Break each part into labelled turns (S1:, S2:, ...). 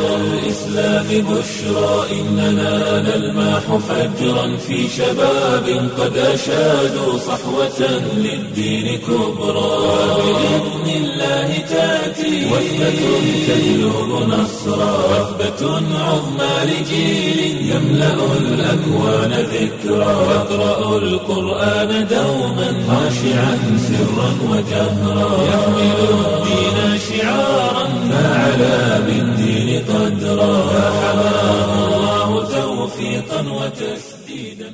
S1: الإسلام بشرى إننا نلمح فجرا في شباب قد أشادوا صحوة للدين كبرى بإذن الله تأتي وثبة تجلب نصرا وثبة عظمى لجيل يملأ الأكوان ذكرا يقرأ القرآن دوما خاشعا سرا وجهرا يحمل الدين شعارا فعلى بالدين قدرا فحماه الله توفيقا وتسديدا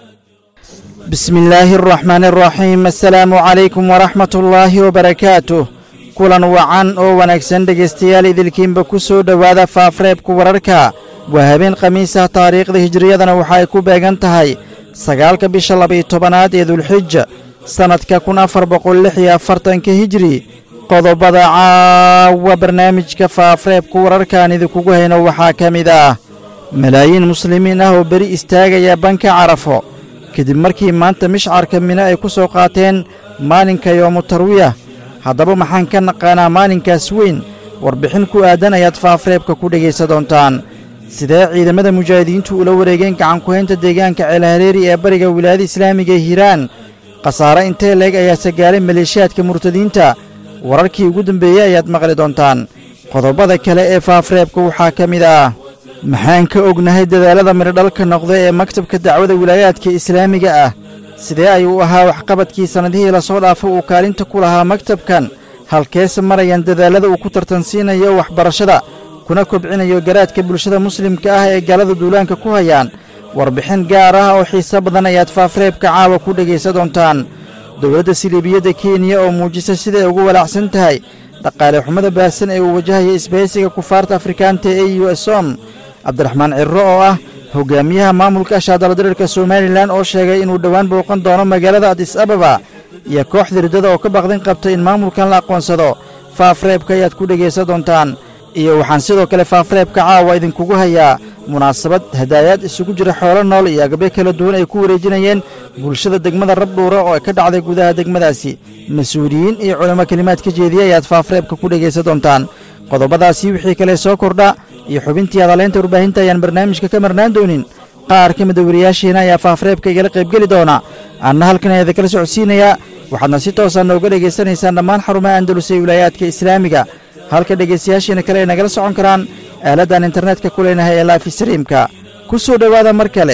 S2: بسم الله الرحمن الرحيم السلaamu calaykum waraxmat ullaahi wabarakaatuh kulan wacan oo wanaagsan dhegaystayaal idilkiinba ku soo dhowaada faafreebka wararka waa habeen khamiisah taariikhda hijiriyadana waxa ay ku beegan tahay sagaalka bisha labaiyo tobanaad ee dulxija sannadka kun afar boqol lix iyo afartanka hijiri qodobada caawa barnaamijka faafreebka wararkaan idinkugu hayno waxaa ka mid ah malaayiin muslimiin ah oo beri istaagaya banka carafo kadib markii maanta mishcarka mino ay ku soo qaateen maalinka yoomu tarwiyah haddaba maxaan ka naqaanaa maalinkaas weyn warbixin ku aadan ayaad faafreebka ku dhegaysa doontaan sidee ciidamada mujaahidiintu ula wareegeen gacankuhaynta deegaanka ceelhareeri ee bariga wilaayada islaamiga ee hiiraan khasaare intee leeg ayaase gaaray maleeshiyaadka murtadiinta wararkii ugu dambeeyey ayaad maqli doontaan qodobada kale ee faafreebka waxaa ka mid ah maxaan ka ognahay dadaalada midhodhalka noqda ee maktabka dacwada wilaayaadka islaamiga ah sidee ayuu ahaa waxqabadkii sannadihii lasoo dhaafo uu kaalinta ku lahaa maktabkan halkeese marayaan dadaallada uu ku tartansiinayo waxbarashada kuna kobcinayo garaadka bulshada muslimka ah ee gaalada duulaanka ku hayaan warbixin gaar ah oo xiise badan ayaad faafreebka caawa ku dhegaysa doontaan dowladda siliibiyadda kenya oo muujisa siday ugu walaacsan tahay dhaqaale xumada baahsan ee uu wajahaya isbahaysiga kufaarta afrikaanta ee u som cabdiraxmaan cirro oo ah hogaamiyaha maamulka ashaadaladirirka somalilan oo sheegay inuu dhowaan booqan doono magaalada adis ababa iyo kooxda riddada oo ka baqdin qabta in maamulkan la aqoonsado faafreebka ayaad ku dhegaysa doontaan iyo waxaan sidoo kale faafreebka caawa idinkugu hayaa munaasabad hadaayaad isugu jira xoolo nool iyo agabyo kala duwan ay ku wareejinayeen bulshada degmada rabdhuura oo ka dhacday gudaha degmadaasi mas-uuliyiin iyo culamo kelimaad ka jeediya ayaad faafreebka ku dhegaysa doontaan qodobadaasi wixii kale soo kordha iyo xubintii hadaleynta warbaahinta ayaan barnaamijka ka marnaan doonin qaar ka mida wariyaashiina ayaa faafreebka igala qaybgeli doona anna halkan ayaa idinkala socodsiinayaa waxaadna si toosaa nooga dhegaysanaysaan dhammaan xarumaha andalus ee wilaayaadka islaamiga halka dhegaystayaashiina kale ay nagala socon karaan aaladdan internetka ku leenahay ee laafi sariimka ku soo dhowaada mar kale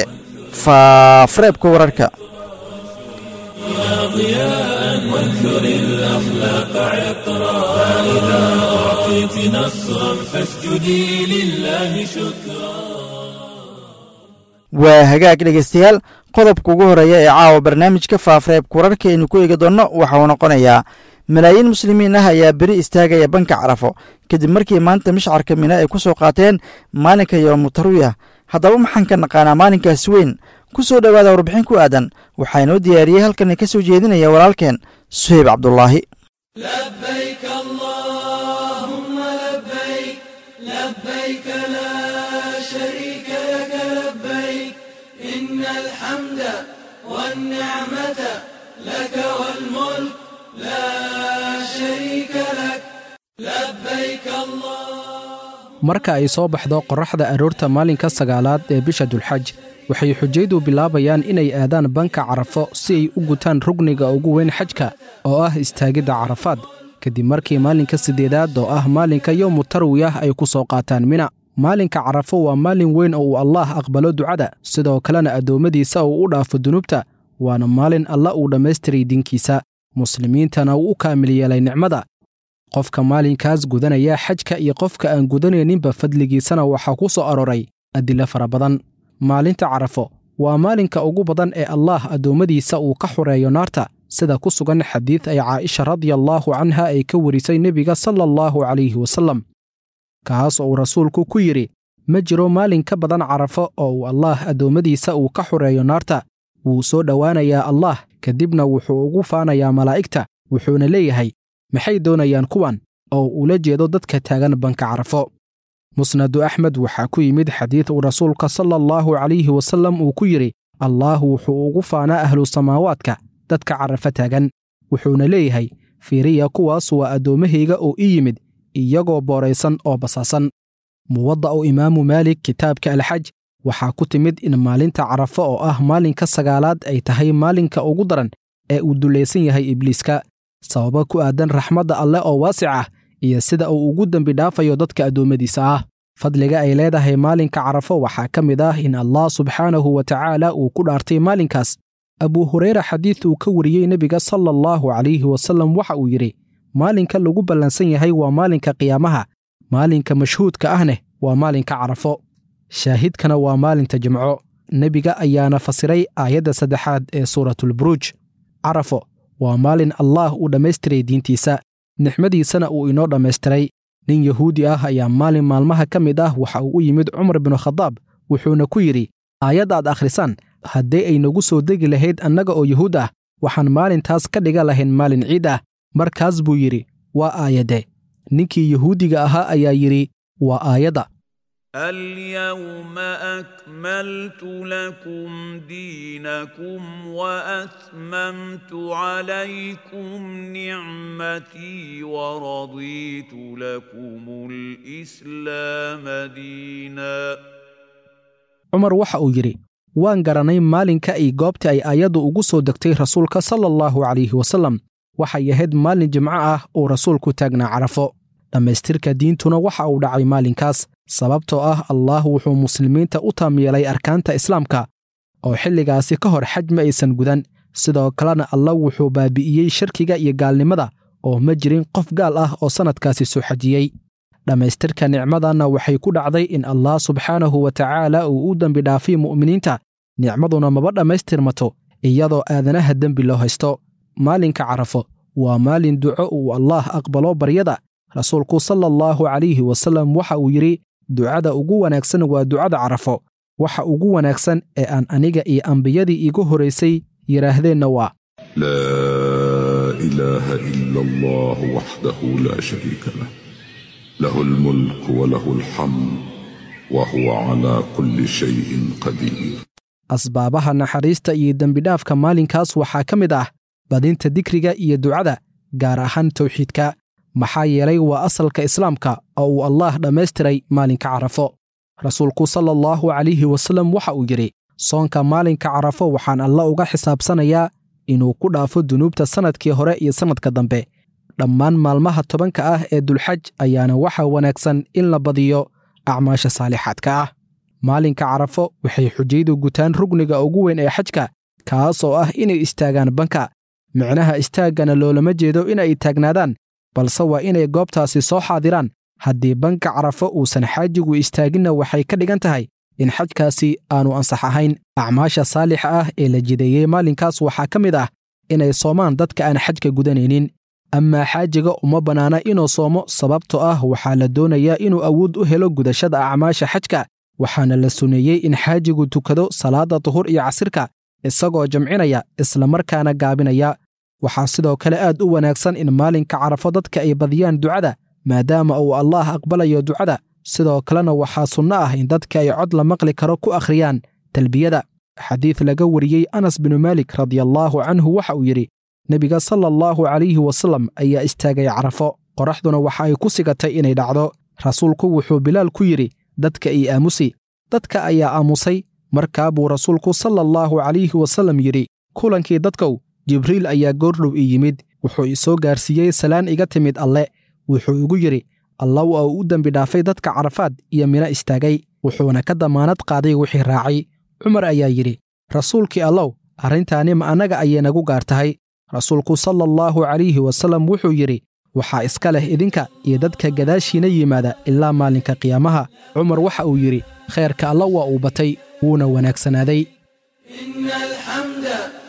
S2: faafreebka wararka
S1: ضياء وانثر الأخلاق عطرا فإذا أعطيت نصرا فاسجدي لله شكرا
S2: waa hagaag dhegaystayaal qodobka ugu horreeya ee caawa barnaamijka faafreebka wararka aynu ku eegi doonno waxa uu noqonayaa malaayiin muslimiin ah ayaa beri istaagaya banka carafo kadib markii maanta mishcarka mino ay ku soo qaateen maalinka yoomu tarwiyah haddaba maxaan ka naqaanaa maalinkaas weyn ku soo dhowaada warbixin ku aadan waxaa inoo diyaariyey halkan ka soo jeedinaya walaalkeen suheyb cabdulaahi
S3: لبيك اللهم لبيك لبيك لا شريك لك لبيك إن الحمد والنعمة لك والملك لا شريك لك لبيك اللهم
S4: marka ay soo baxdo qorraxda aroorta maalinka sagaalaad ee bisha dulxaj waxay xujaydu bilaabayaan inay aadaan banka carafo si ay u gutaan rugniga ugu weyn xajka oo ah istaagidda carafaad kadib markii maalinka siddeedaad oo ah maalinka yowmu tarwiyah ay ku soo qaataan mina maalinka carafo waa maalin weyn oo uu allaah aqbalo ducada sidoo kalena addoommadiisa uu u dhaafo dunuubta waana maalin alla uu dhammaystiray dinkiisa muslimiintana uu u kaamil yeelay nicmada qofka maalinkaas gudanaya xajka iyo qofka aan gudanayninba fadligiisana waxaa ku soo aroray adilo fara badan maalinta carafo waa maalinka ugu badan ee allaah addoommadiisa uu ka xoreeyo naarta sida ku sugan xadiid ay caaisha radiallaahu canha ay ka warisay nebiga sala allahu calayhi wasallam kaas oo uu rasuulku ku yidhi ma jiro maalin ka badan carafo oo uu allaah addoommadiisa uu ka xoreeyo naarta wuu soo dhowaanayaa allaah kadibna wuxuu ugu faanayaa malaa'igta wuxuuna leeyahay maxay doonayaan kuwan oo ula jeedo dadka taagan banka carafo musnadu axmed waxaa ku yimid xadiid uu rasuulka sala allahu calayhi wasallam uu ku yidhi allaah wuxuu ugu faanaa ahlu samaawaadka dadka carafo taagan wuxuuna leeyahay fiiriya kuwaas waa addoommahayga oo ii yimid iyagoo booraysan oo basaasan muwadda u imaamu maalik kitaabka alxaj waxaa ku timid in maalinta carafo oo ah maalinka sagaalaad ay tahay maalinka ugu daran ee uu dulaysan yahay ibliiska sababo ku aadan raxmadda alleh oo waasic ah iyo sida uu ugu dembi dhaafayo dadka addoommadiisa ah fadliga ay leedahay maalinka carafo waxaa ka mid ah in allah subxaanahu wa tacaala uu ku dhaartay maalinkaas abuu hureyra xadiid uu ka wariyey nebiga sala allahu calayhi wasallam waxa uu yidhi maalinka lagu ballansan yahay waa maalinka qiyaamaha maalinka mashhuudka ahneh waa maalinka carafo shaahidkana waa maalinta jimco nebiga ayaana fasiray aayadda saddexaad ee suuratulburuuj carafo waa maalin allaah uu dhammaystiray diintiisa nixmadiisana uu inoo dhammaystiray nin yahuudi ah ayaa maalin maalmaha ka mid ah waxa uu u yimid cumar binu khadaab wuxuuna ku yidhi aayadda aad akhrisaan haddii ay nagu soo degi lahayd annaga oo yuhuud ah waxaan maalintaas ka dhiga lahayn maalin ciid ah markaas buu yidhi waa aayadde ninkii yahuudiga ahaa ayaa yidhi waa aayadda
S5: اليوم أكملت لكم دينكم وأتممت عليكم نعمتي ورضيت لكم الإسلام دينا
S4: cumar waxa uu yidhi waan garanay maalinka ay goobta ay aayaddu ugu soo degtay rasuulka sala allahu calayhi wasallam waxay ahayd maalin jimco ah uu rasuulku taagnaa carafo dhammaystirka diintuna waxa uu dhacay maalinkaas sababtoo ah allaah wuxuu muslimiinta u taam yeelay arkaanta islaamka oo xilligaasi ka hor xaj ma aysan gudan sidoo kalena alla wuxuu baabi'iyey shirkiga iyo gaalnimada oo ma jirin qof gaal ah oo sannadkaasi soo xajiyey dhammaystirka nicmadanna waxay ku dhacday in allah subxaanahu wa tacaala uu u dembi dhaafay mu'miniinta nicmaduna maba dhammaystirmato iyadoo aadanaha dembi loo haysto maalinka carafo waa maalin duco uu allaah aqbalo baryada rasuulku sala allahu calayhi wasallam waxa uu yidhi ducada ugu wanaagsan waa ducada carafo waxa ugu wanaagsan ee aan aniga iyo ambiyadii iigu horaysay yidhaahdeenna waa
S6: لا اله الا الله وحده لا شريك له له الملك وله الحمد وهو على كل شيء قدير
S4: asbaabaha naxariista iyo dembidhaafka maalinkaas waxaa ka mid ah badinta dikriga iyo ducada gaar ahaan tawxiidka maxaa yeelay waa asalka islaamka oo uu allaah dhammaystiray maalinka carafo rasuulku sala allahu calayhi wasallam waxa uu yidhi soonka maalinka carafo waxaan alla uga xisaabsanayaa inuu ku dhaafo dunuubta sannadkii hore iyo sannadka dambe dhammaan maalmaha tobanka ah ee dulxaj ayaana waxaa wanaagsan in la badiyo acmaasha saalixaadka ah maalinka carafo waxay xujaydu gutaan rugniga ugu weyn ee xajka kaas oo ah inay istaagaan banka micnaha istaaggana loolama jeedo inay taagnaadaan balse waa inay goobtaasi soo xaadiraan haddii banka carafo uusan xaajigu istaaginna waxay ka dhigan tahay in xajkaasi aanu ansax ahayn acmaasha saalixa ah ee la jideeyey maalinkaas waxaa ka mid ah inay soomaan dadka aan xajka gudanaynin amaa xaajiga uma bannaana inuu soomo sababtoo ah waxaa la doonayaa inuu awood u helo gudashada acmaasha xajka waxaana la suneeyey in xaajigu tukado salaadda duhur iyo casirka isagoo jamcinaya islamarkaana gaabinaya waxaa sidoo kale aad u wanaagsan in maalinka carafo dadka ay badiyaan ducada maadaama uu allaah aqbalayo ducada sidoo kalena waxaa sunno ah in dadka ay cod la maqli karo ku akhriyaan talbiyada xadiid laga wariyey anas binu maalik radiallaahu canhu waxa uu yidhi nebiga sala allahu calayhi wasallam ayaa istaagay carafo qoraxduna waxa ay ku sigatay inay dhacdo rasuulku wuxuu bilaal ku yidhi dadka ii aamusi dadka ayaa aamusay markaa buu rasuulku sala allahu calayhi wasallam yidhi kulankii dadkow jibriil ayaa goordhow ii yimid wuxuu isoo gaarsiiyey salaan iga timid alle wuxuu igu yidhi alla waa uu u dembi dhaafay dadka carafaad iyo mina istaagay wuxuuna ka damaanad qaaday wixii raacay cumar ayaa yidhi rasuulkii allow arrintaani ma annaga ayay nagu gaar tahay rasuulku sala allahu calayhi wasallam wuxuu yidhi waxaa iska leh idinka iyo dadka gadaashiina yimaada ilaa maalinka qiyaamaha cumar waxa uu yidhi khayrka alla waa uu batay wuuna wanaagsanaaday
S3: إن الحمد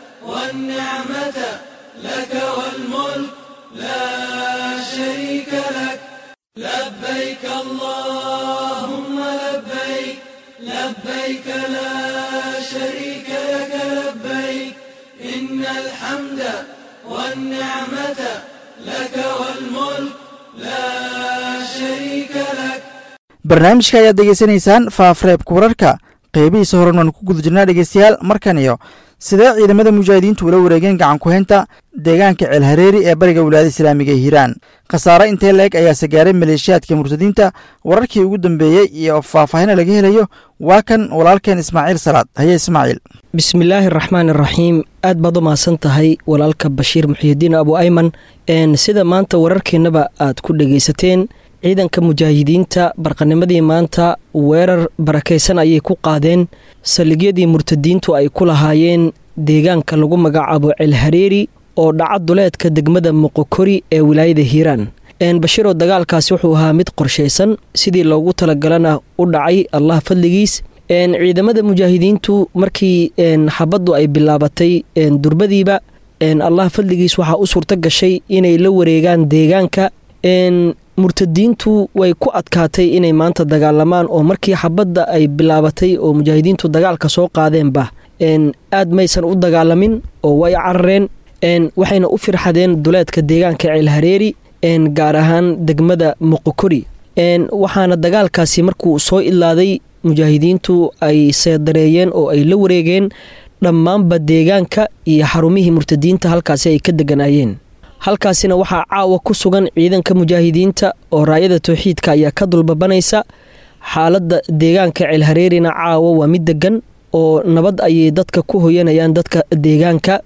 S3: والنعمة لك والملك لا شريك لك لبيك اللهم لبيك لبيك لا شريك لك لبيك إن الحمد والنعمة لك والملك لا شريك لك
S2: barnaamijka ayaad degeysanaysaan faafreebka wararka qeybihiisa horen waan ku guda jirnaa dhegeystayaal markan iyo sidee ciidamada mujaahidiintu ula wareegeen gacan ku-haynta deegaanka ceelhareeri ee bariga wilaayada islaamiga ee hiiraan khasaare intee la-eg ayaase gaaray maleeshiyaadka murtadiinta wararkii ugu dambeeyey iyo faahfaahina laga helayo waa kan walaalkeen ismaaciil salaad haye ismaaciil
S7: bismillaahi araxmaan iraxiim aad baad u mahadsan tahay walaalka bashiir muxiyidiin abu ayman sida maanta wararkeennaba aad ku dhegaysateen ciidanka mujaahidiinta barqanimadii maanta weerar barakaysan ayay ku qaadeen saldhigyadii murtadiintu ay ku lahaayeen deegaanka lagu magacaabo ceelhareeri oo dhaca duleedka degmada moqokori ee wilaayada hiiraan bashiroo dagaalkaasi wuxuu ahaa mid qorshaysan sidii loogu talagalana u dhacay allah fadligiis ciidamada mujaahidiintu markii xabaddu ay bilaabatay durbadiiba allah fadligiis waxaa u suurto gashay inay la wareegaan deegaanka murtadiintu way ku adkaatay inay maanta dagaalamaan oo markii xabadda ay bilaabatay oo mujaahidiintu dagaalka soo qaadeenba aad maysan u dagaalamin oo way carareen waxayna u firxadeen duleedka deegaanka ceelhareeri gaar ahaan degmada moqokori waxaana dagaalkaasi markuu soo ilaaday mujaahidiintu ay seedareeyeen oo ay la wareegeen dhammaanba deegaanka iyo xarumihii murtadiinta halkaasi ay ka deganaayeen halkaasina waxaa caawa ku sugan ciidanka mujaahidiinta oo raayada towxiidka ayaa ka dulbabanaysa xaaladda deegaanka ceelhareerina caawa waa mid degan oo nabad ayay dadka ku hoyanayaan dadka deegaanka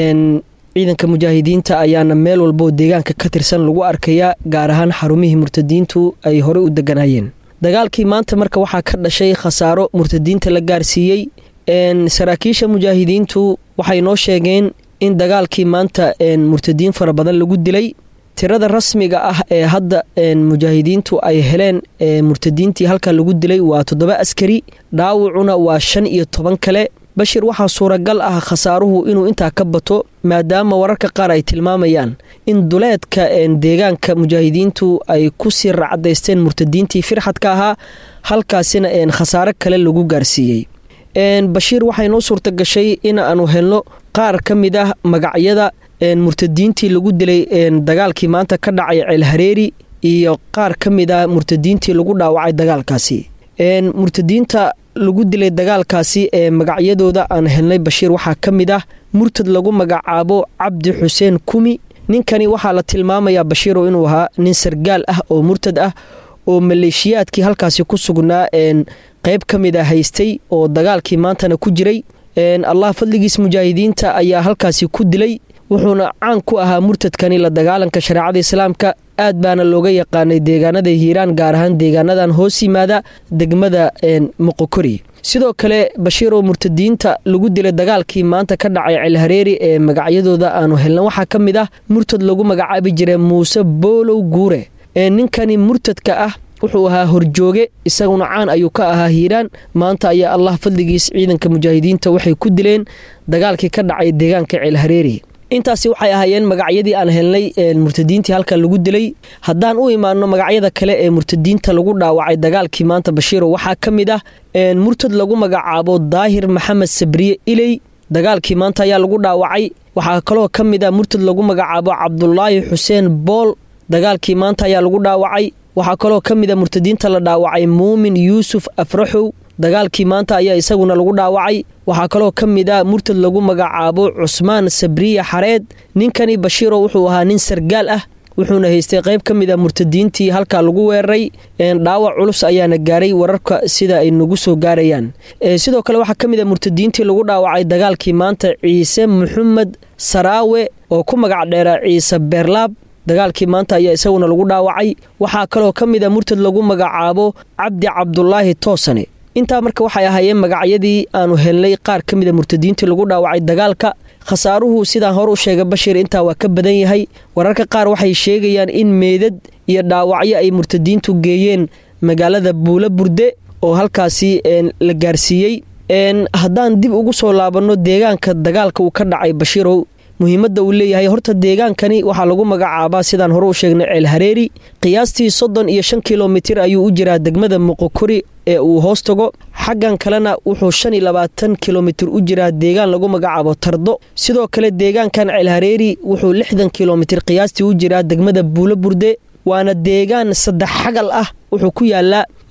S7: ciidanka mujaahidiinta ayaana meel walboo deegaanka ka tirsan lagu arkayaa gaar ahaan xarumihii murtadiintu ay horey u deganaayeen dagaalkii maanta marka waxaa ka dhashay khasaaro murtadiinta la gaarsiiyey saraakiisha mujaahidiintu waxay noo sheegeen in dagaalkii maanta murtadiin fara badan lagu dilay tirada rasmiga ah ee hadda mujaahidiintu ay heleen murtadiintii halka lagu dilay waa toddoba askari dhaawacuna waa shan iyo toban kale bashir waxaa suuragal ah khasaaruhu inuu intaa ka bato maadaama wararka qaar ay tilmaamayaan in duleedka deegaanka mujaahidiintu ay kusii racdaysteen murtadiintii firxadka ahaa halkaasina khasaare kale lagu gaarsiiyey bashiir waxay noo suurta gashay in aanu helno qaar ka mid ah magacyada murtadiintii lagu dilay dagaalkii maanta ka dhacay ceelhareeri iyo qaar ka mid ah murtadiintii lagu dhaawacay dagaalkaasi murtadiinta lagu dilay dagaalkaasi ee magacyadooda aan helnay bashiir waxaa ka mid ah murtad lagu magacaabo cabdi xuseen kumi ninkani waxaa la tilmaamayaa bashiiro inuu ahaa nin sargaal ah oo murtad ah oo maleeshiyaadkii halkaasi ku sugnaa qayb ka mid a haystay oo dagaalkii maantana ku jiray allah fadligiis mujaahidiinta ayaa halkaasi ku dilay wuxuuna caan ku ahaa murtadkani la dagaalanka shareecada islaamka aad baana looga yaqaanay deegaanada hiiraan gaar ahaan deegaanadan hoos yimaada degmada moqokori sidoo kale bashiiroo murtadiinta lagu dilay dagaalkii maanta ka dhacay ceelhareeri ee magacyadooda aanu helna waxaa ka mid ah murtad lagu magacaabi jiray muuse boolow guure ninkani murtadka ah wuxuu ahaa horjooge isaguna caan ayuu ka ahaa hiiraan maanta ayaa allah fadligiis ciidanka mujaahidiinta waxay ku dileen dagaalkii ka dhacay deegaanka ceelhareeri intaasi waxay ahaayeen magacyadii aan helnay murtadiintii halka lagu dilay haddaan u imaano magacyada kale ee murtadiinta lagu dhaawacay dagaalkii maanta bashiiro waxaa ka mid ah murtad lagu magacaabo daahir maxamed sabriye iley dagaalkii maanta ayaa lagu dhaawacay waxaa kaloo ka mid ah murtad lagu magacaabo cabdulaahi xuseen bool dagaalkii maanta ayaa lagu dhaawacay waxaa kaloo ka mid a murtadiinta la dhaawacay muumin yuusuf afraxow dagaalkii maanta ayaa isaguna lagu dhaawacay waxaa kaloo ka mid a murtad lagu magacaabo cusmaan sabriye xareed ninkani bashiiro wuxuu ahaa nin sargaal ah wuxuuna haystay qayb ka mid a murtadiintii halkaa lagu weeraray dhaawac culus ayaana gaaray wararka sida ay nagu soo gaarayaan sidoo kale waxaa ka mid a murtadiintii lagu dhaawacay dagaalkii maanta ciise maxamed saraawe oo ku magac dheera ciise beerlaab dagaalkii maanta ayaa isaguna lagu dhaawacay waxaa kaloo ka mid a murtad lagu magacaabo cabdi cabdulaahi toosane intaa marka waxay ahaayeen magacyadii aanu helnay qaar ka mid a murtadiintii lagu dhaawacay dagaalka khasaaruhu sidaan hore u sheegay bashiir intaa waa ka badan yahay wararka qaar waxay sheegayaan in meydad iyo dhaawacyo ay murtadiintu geeyeen magaalada buulo burde oo halkaasi la gaarsiiyey haddaan dib ugu soo laabanno deegaanka dagaalka uu ka dhacay bashiirow muhiimadda uu leeyahay horta deegaankani waxaa lagu magacaabaa sidaan hore u sheegnay ceel hareeri qiyaastii soddon iyo shan kilomitir ayuu u jiraa degmada moqokori ee uu hoos tago xaggan kalena wuxuu shan iyo labaatan kilomitir u jiraa deegaan lagu magacaabo tardo sidoo kale deegaankan ceel hareeri wuxuu lixdan kilomitir qiyaastii u jiraa degmada buulo burde waana deegaan saddex xagal ah wuxuu ku yaalaa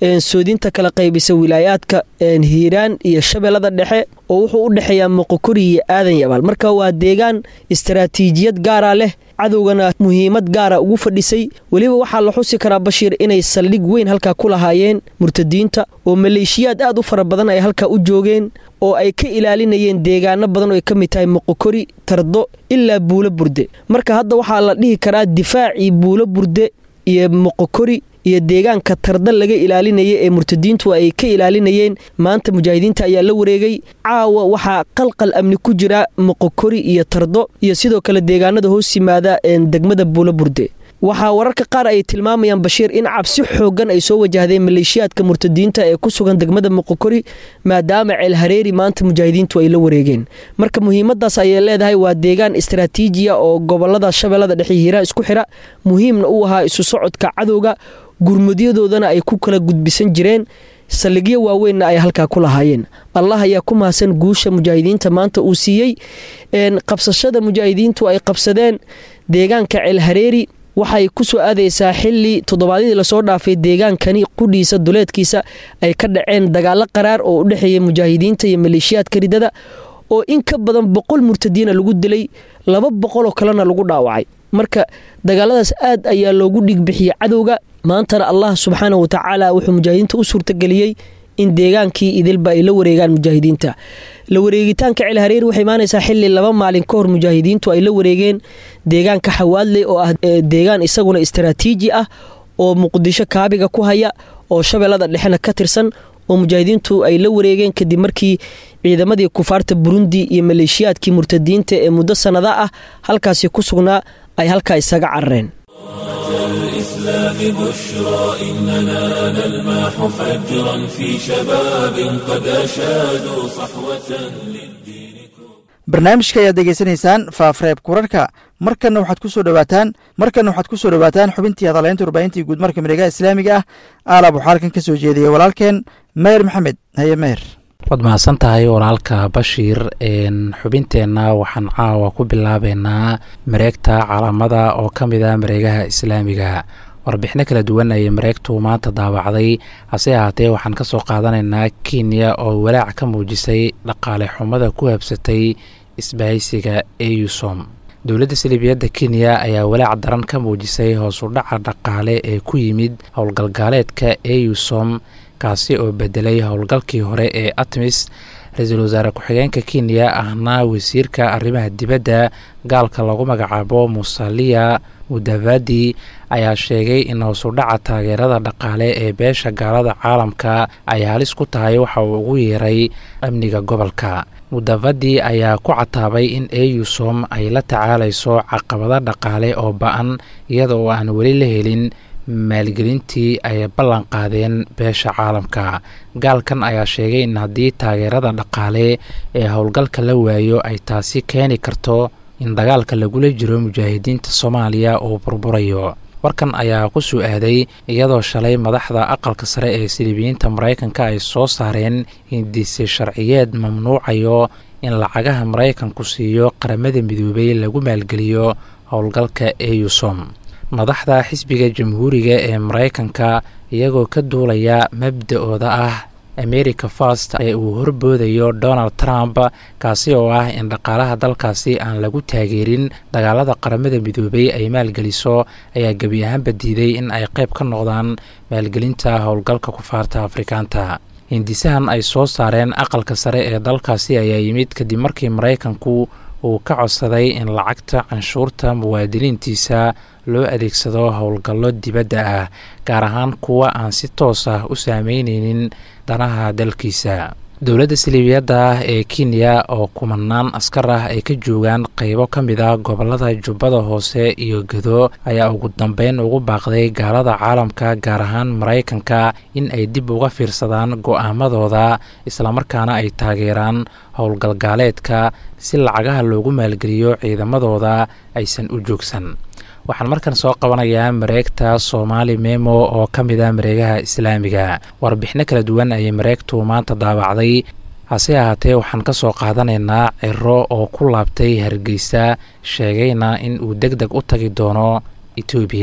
S7: soodinta kala qaybisa wilaayaadka hiiraan iyo shabeellada dhexe oo wuxuu u dhexeeyaa moqokori iyo aadan yabaal marka waa deegaan istaraatiijiyad gaara leh cadowgana muhiimad gaara ugu fadhisay weliba waxaa la xusi karaa bashiir inay saldhig weyn halkaa ku lahaayeen murtadiinta oo maleeshiyaad aad u fara badan ay halkaa u joogeen oo ay ka ilaalinayeen deegaano badan oo ay ka mid tahay moqokori tardo ilaa buulo burde marka hadda waxaa la dhihi karaa difaacii buulo burde iyo moqokori iyo deegaanka tarda laga ilaalinaya ee murtadiintu ay ka ilaalinayeen maanta mujaahidiinta ayaa la wareegay caawa waxaa qalqal amni ku jira moqokori iyo tardo iyo sidoo kale deegaanada hoos yimaada degmada buulo burde waxaa wararka qaar ay tilmaamayaan bashiir in cabsi xoogan ay soo wajahdeen maleeshiyaadka murtadiinta ee ku sugan degmada moqokori maadaama ceel hareeri maanta mujaahidiintu ay la wareegeen marka muhiimadaas ayay leedahay waa deegaan istaraatiijiya oo gobolada shabeellada dhexe hiiraan isku xira muhiimna u ahaa isu socodka cadowga gurmudyadoodana ay ku kala gudbisan jireen saldhigyo waaweynna ay halkaa ku lahaayeen allah ayaa ku mahadsan guusha mujaahidiinta maanta uu siiyey qabsashada mujaahidiintu ay qabsadeen deegaanka ceel hareeri waxay ku soo aadaysaa xili toddobaadyadii lasoo dhaafay deegaankani qudhiisa duleedkiisa ay ka dhaceen dagaalo qaraar oo u dhexeeya mujaahidiinta iyo maleeshiyaadka ridada oo in ka badan boqol murtadiina lagu dilay laba boqoloo kalena lagu dhaawacay marka dagaaladaas aad ayaa loogu dhigbixiyey cadowga maantana allah subxaana wa tacaala wuxuu mujaahidiinta u suurtageliyey in deegaankii idilba ay la wareegaan mujaahidiinta la wareegitaanka ceel hareeri waxay imaanaysaa xili laba maalin ka hor mujaahidiintu ay la wareegeen deegaanka xawaadley oo ah deegaan isaguna istaraatiiji ah oo muqdisho kaabiga ku haya oo shabeellada dhexena ka tirsan oo mujaahidiintu ay la wareegeen kadib markii ciidamadii kufaarta burundi iyo maleeshiyaadkii murtadiinta ee muddo sannada ah halkaasi ku sugnaa ay halkaa isaga carareen
S1: الإسلام بشرى إننا نلمح فجرا في شباب قد أشادوا صحوة للدين
S2: barnaamijka ayaad degeysanaysaan faafreeb kurarka markanna waxaad ku soo dhowaataan markanna waxaad ku soo dhowaataan xubintii hadalaynta warbaahintii guud marka miregaha islaamiga ah aalaab waxaa halkan ka soo jeediyey walaalkeen meher maxamed haye meher
S8: waad mahadsan tahay walaalka bashiir xubinteenna waxaan caawa ku bilaabeynaa mareegta calaamada oo ka mid a mareegaha islaamiga warbixino kala duwan ayay mareegtu maanta daawacday hase ahaatee waxaan ka soo qaadanaynaa kenya oo walaac ka muujisay dhaqaale xumada ku habsatay isbahaysiga eusom dowladda salibiyadda kenya ayaa walaac daran ka muujisay hoosudhaca dhaqaale ee ku yimid howlgalgaaleedka eusom kaasi oo bedelay howlgalkii hore ee atmis ra-iisul wasaare ku-xigeenka kenya ahna wasiirka arrimaha dibadda gaalka lagu magacaabo musalia mudavadi ayaa sheegay in hoosudhaca taageerada dhaqaale ee beesha gaalada caalamka ay halis ku tahay waxa uu ugu yeeray amniga gobolka mudavadi ayaa ku cataabay in eusom ay la tacaalayso caqabado dhaqaale oo ba-an iyada oo aan weli la helin maalgelintii ay ballan qaadeen beesha caalamka gaalkan ayaa sheegay in haddii taageerada dhaqaale ee howlgalka la waayo ay taasi keeni karto in dagaalka lagula jiro mujaahidiinta soomaaliya uu burburayo warkan ayaa ku soo aaday iyadoo shalay madaxda aqalka sare ee silibiyiinta maraykanka ay soo saareen hindise sharciyeed mamnuucayo in lacagaha maraykanku siiyo qaramada midoobay lagu maalgeliyo howlgalka eusom madaxda xisbiga jamhuuriga ee maraykanka iyagoo ka duulaya mabda-ooda ah america fast ee uu horboodayo donald trump kaasi oo ah in dhaqaalaha dalkaasi aan lagu taageerin dagaalada qaramada midoobay ay maalgeliso ayaa gebi ahaanba diiday in ay qayb ka noqdaan maalgelinta howlgalka kufaarta afrikaanta hindisahan ay soo saareen aqalka sare ee dalkaasi ayaa yimid kadib markii maraykanku uu ka codsaday in lacagta canshuurta muwaadiniintiisa loo adeegsado howlgallo dibadda ah gaar ahaan kuwa aan si toos ah u saameyneynin danaha dalkiisa dowladda siliibiyadda ah ee kenya oo kumanaan askar ah ay ka joogaan qeybo ka mid ah gobolada jubbada hoose iyo gado ayaa ugu dambeyn ugu baaqday gaalada caalamka gaar ahaan maraykanka in ay dib uga fiirsadaan go-aamadooda islamarkaana ay taageeraan howlgalgaaleedka si lacagaha loogu maalgeliyo ciidamadooda aysan u joogsan waxaan markan soo qabanayaa mareegta soomaali memo oo ka mid ah mareegaha islaamiga warbixino kala duwan ayay mareegtu maanta daabacday hase ahaatee waxaan ka soo qaadanaynaa ciro oo ku laabtay hargeysa sheegayna in uu deg deg u tagi doono etoobiya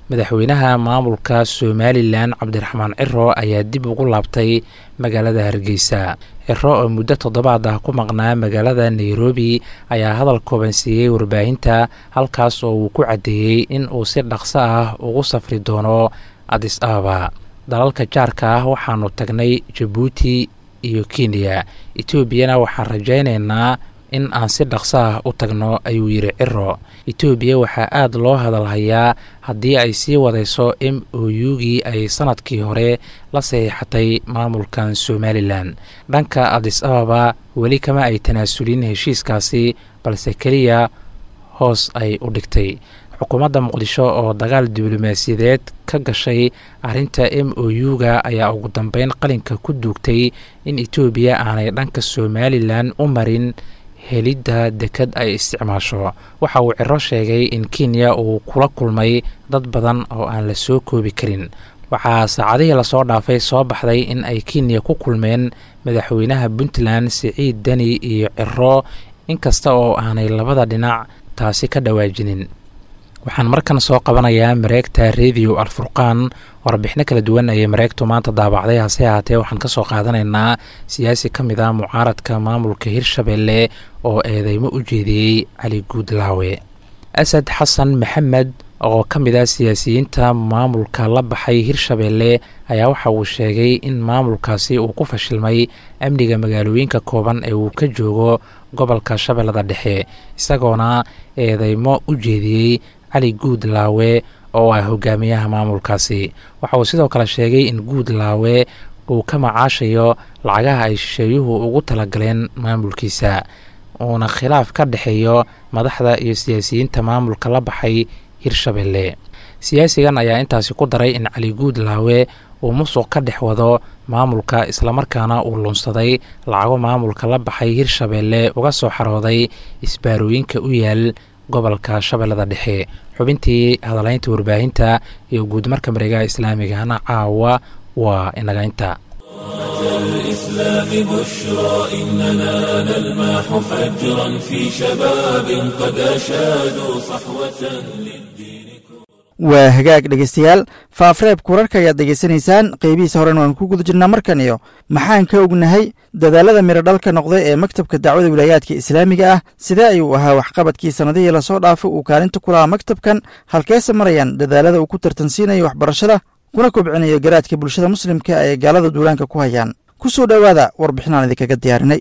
S8: madaxweynaha maamulka somalilan cabdiraxmaan ciro ayaa dib ugu laabtay magaalada hargeysa ciro oo muddo toddobaad ah ku maqnaa magaalada nairobi ayaa hadal kooban siiyey warbaahinta halkaas oo uu ku caddeeyey in uu si dhaqso ah ugu safri doono adis ababa dalalka jaarka ah waxaanu tagnay jabuuti iyo kenya etoobiyana waxaan rajaynaynaa in aan si dhaqso ah u tagno ayuu yidhi ciro etoobiya waxaa aada loo hadalhayaa haddii ay sii wadayso m o u-gii ay sanadkii hore la saxiixatay maamulkan somalilan dhanka adis ababa weli kama ay tanaasulin heshiiskaasi balse keliya hoos ay u dhigtay xukuumadda muqdisho oo dagaal diblomaasiyadeed ka gashay arrinta m o u-ga ayaa ugu dambeyn qalinka ku duugtay in etoobiya aanay dhanka somalilan u marin helidda dekad ay isticmaasho waxa uu ciro sheegay in kenya uu kula kulmay dad badan oo aan la soo koobi karin waxaa saacadihii lasoo dhaafay soo baxday in ay kenya ku kulmeen madaxweynaha puntland siciid deni iyo ciro inkasta oo aanay labada dhinac taasi ka dhawaajinin waxaan markan soo qabanayaa mareegta radio alfurqaan warbixino kala duwan ayay mareegtu maanta daabacday hase ahaatee waxaan ka soo qaadanaynaa siyaasi ka mid ah mucaaradka maamulka hirshabelle oo eedeymo u jeediyey cali guudlaawe asad xasan maxamed oo ka mid ah siyaasiyiinta maamulka la baxay hirshabelle ayaa waxa uu sheegay in maamulkaasi uu ku fashilmay amniga magaalooyinka kooban ee uu ka joogo gobolka shabeellada dhexe isagoona eedeymo u jeediyey cali guudlaawe oo ah hogaamiyaha maamulkaasi waxa uu sidoo kale sheegay in guudlaawe uu ka macaashayo lacagaha ay shisheeyuhu ugu talagaleen maamulkiisa uuna khilaaf ka dhexeeyo madaxda iyo siyaasiyiinta maamulka la baxay hirshabelle siyaasigan ayaa intaasi ku daray in cali guudlaawe uu musuq ka dhex wado maamulka islamarkaana uu lunsaday lacago maamulka la baxay hirshabelle uga soo xarooday isbaarooyinka u yaal gobolka shabeellada dhexe xubintii hadalaynta warbaahinta iyo guudmarka mareegaha islaamigana caawa waa inagaynta
S1: الإسلام بشرى إننا نلمح فجرا في شباب قد أشادوا صحوة للدين
S2: waa hagaag dhegeystayaal faafreebka wararka ayaad degeysanaysaan qeybihiisa horena waan ku guda jirnaa markan iyo maxaan ka ognahay dadaalada miro dhalka noqday ee maktabka dacwada wilaayaadka islaamiga ah sidee ayuu ahaa waxqabadkii sannadihii lasoo dhaafay uu kaalinta ku lahaa maktabkan halkeese marayaan dadaalada uu ku tartansiinayo waxbarashada kuna kobcinayo garaadka bulshada muslimka ay gaalada duulaanka ku hayaan ku soo dhowaada warbixinaan idinkaga diyaarinay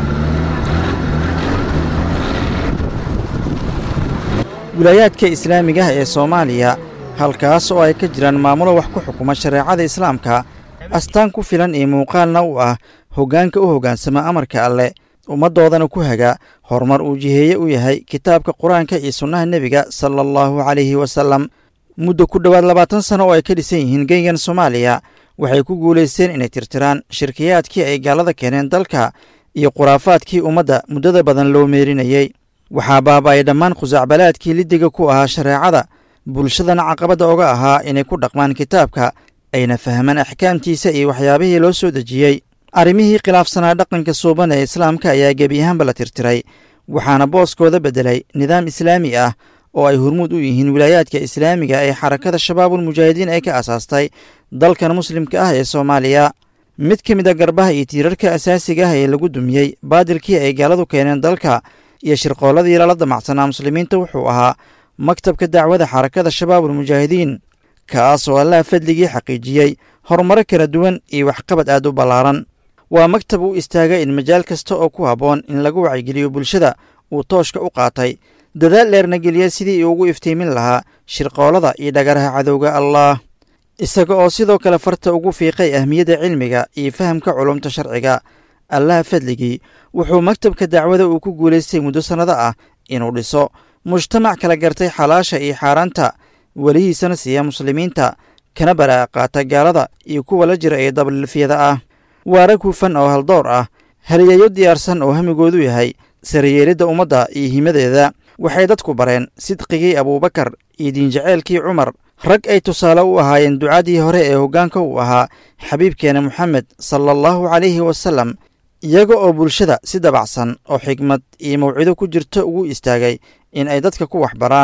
S2: wilaayaadka islaamiga ah ee soomaaliya halkaas oo ay ka jiraan maamulo wax ku xukuma shareecada islaamka astaan ku filan iyo muuqaalna u ah hoggaanka u hoggaansama amarka alleh ummaddoodana ku haga horumar uu jiheeye u yahay kitaabka qur-aanka iyo sunnaha nebiga sala allahu calayhi wasalam muddo ku dhowaad labaatan sano oo ay ka dhisan yihiin geygan soomaaliya waxay ku guulaysteen inay tirtiraan shirkiyaadkii ay gaalada keeneen dalka iyo khuraafaadkii ummadda muddada badan loo meerinayey waxaa baaba'ay dhammaan khusacbalaadkii liddiga ku ahaa shareecada bulshadana caqabadda oga ahaa inay ku dhaqmaan kitaabka ayna fahmaan axkaamtiisa iyo waxyaabihii loo soo dejiyey arrimihii khilaafsanaa dhaqanka suuban ee islaamka ayaa gebi ahaanba la tirtiray waxaana booskooda beddelay nidaam islaami ah oo ay hormuud u yihiin wilaayaadka islaamiga ee xarakada shabaabulmujaahidiin ay ka asaastay dalkan muslimka ah ee soomaaliya mid ka mid a garbaha iyo tiirarka asaasiga ah ee lagu dumiyey baadilkii ay gaaladu keeneen dalka iyo shirqoolladii lala damacsanaa muslimiinta wuxuu ahaa maktabka dacwada xarakada shabaabulmujaahidiin kaas oo allaha fadligii xaqiijiyey horumaro kala duwan iyo waxqabad aad u ballaaran waa maktab u istaaga in majaal kasta oo ku habboon in lagu wacyigeliyo bulshada uu tooshka u qaatay dadaal dheerna geliya sidii uu ugu iftiimin lahaa shirqoolada iyo dhagaraha cadowga allaah isaga oo sidoo kale farta ugu fiiqay ahmiyadda cilmiga iyo fahamka culumta sharciga allaha fadligii wuxuu maktabka dacwada uu ku guulaystay muddo sannado ah inuu dhiso mujtamac kala gartay xalaasha iyo xaaraanta welihiisana siiya muslimiinta kana baraa'a qaata gaalada iyo kuwa la jira ee dablilfyada ah waa rag hufan oo haldoor ah haliyayo diyaarsan oo hamigoodu yahay sarayeelidda ummadda iyo himadeeda waxay dadku bareen sidqigii abuubakar iyo diinjaceelkii cumar rag ay tusaale u ahaayeen ducadii hore ee hoggaanka uu ahaa xabiibkeena moxamed sala allahu calayhi wasalam iyaga oo bulshada si dabacsan oo xigmad iyo mawcido ku jirto ugu istaagay in ay dadka ku waxbaraan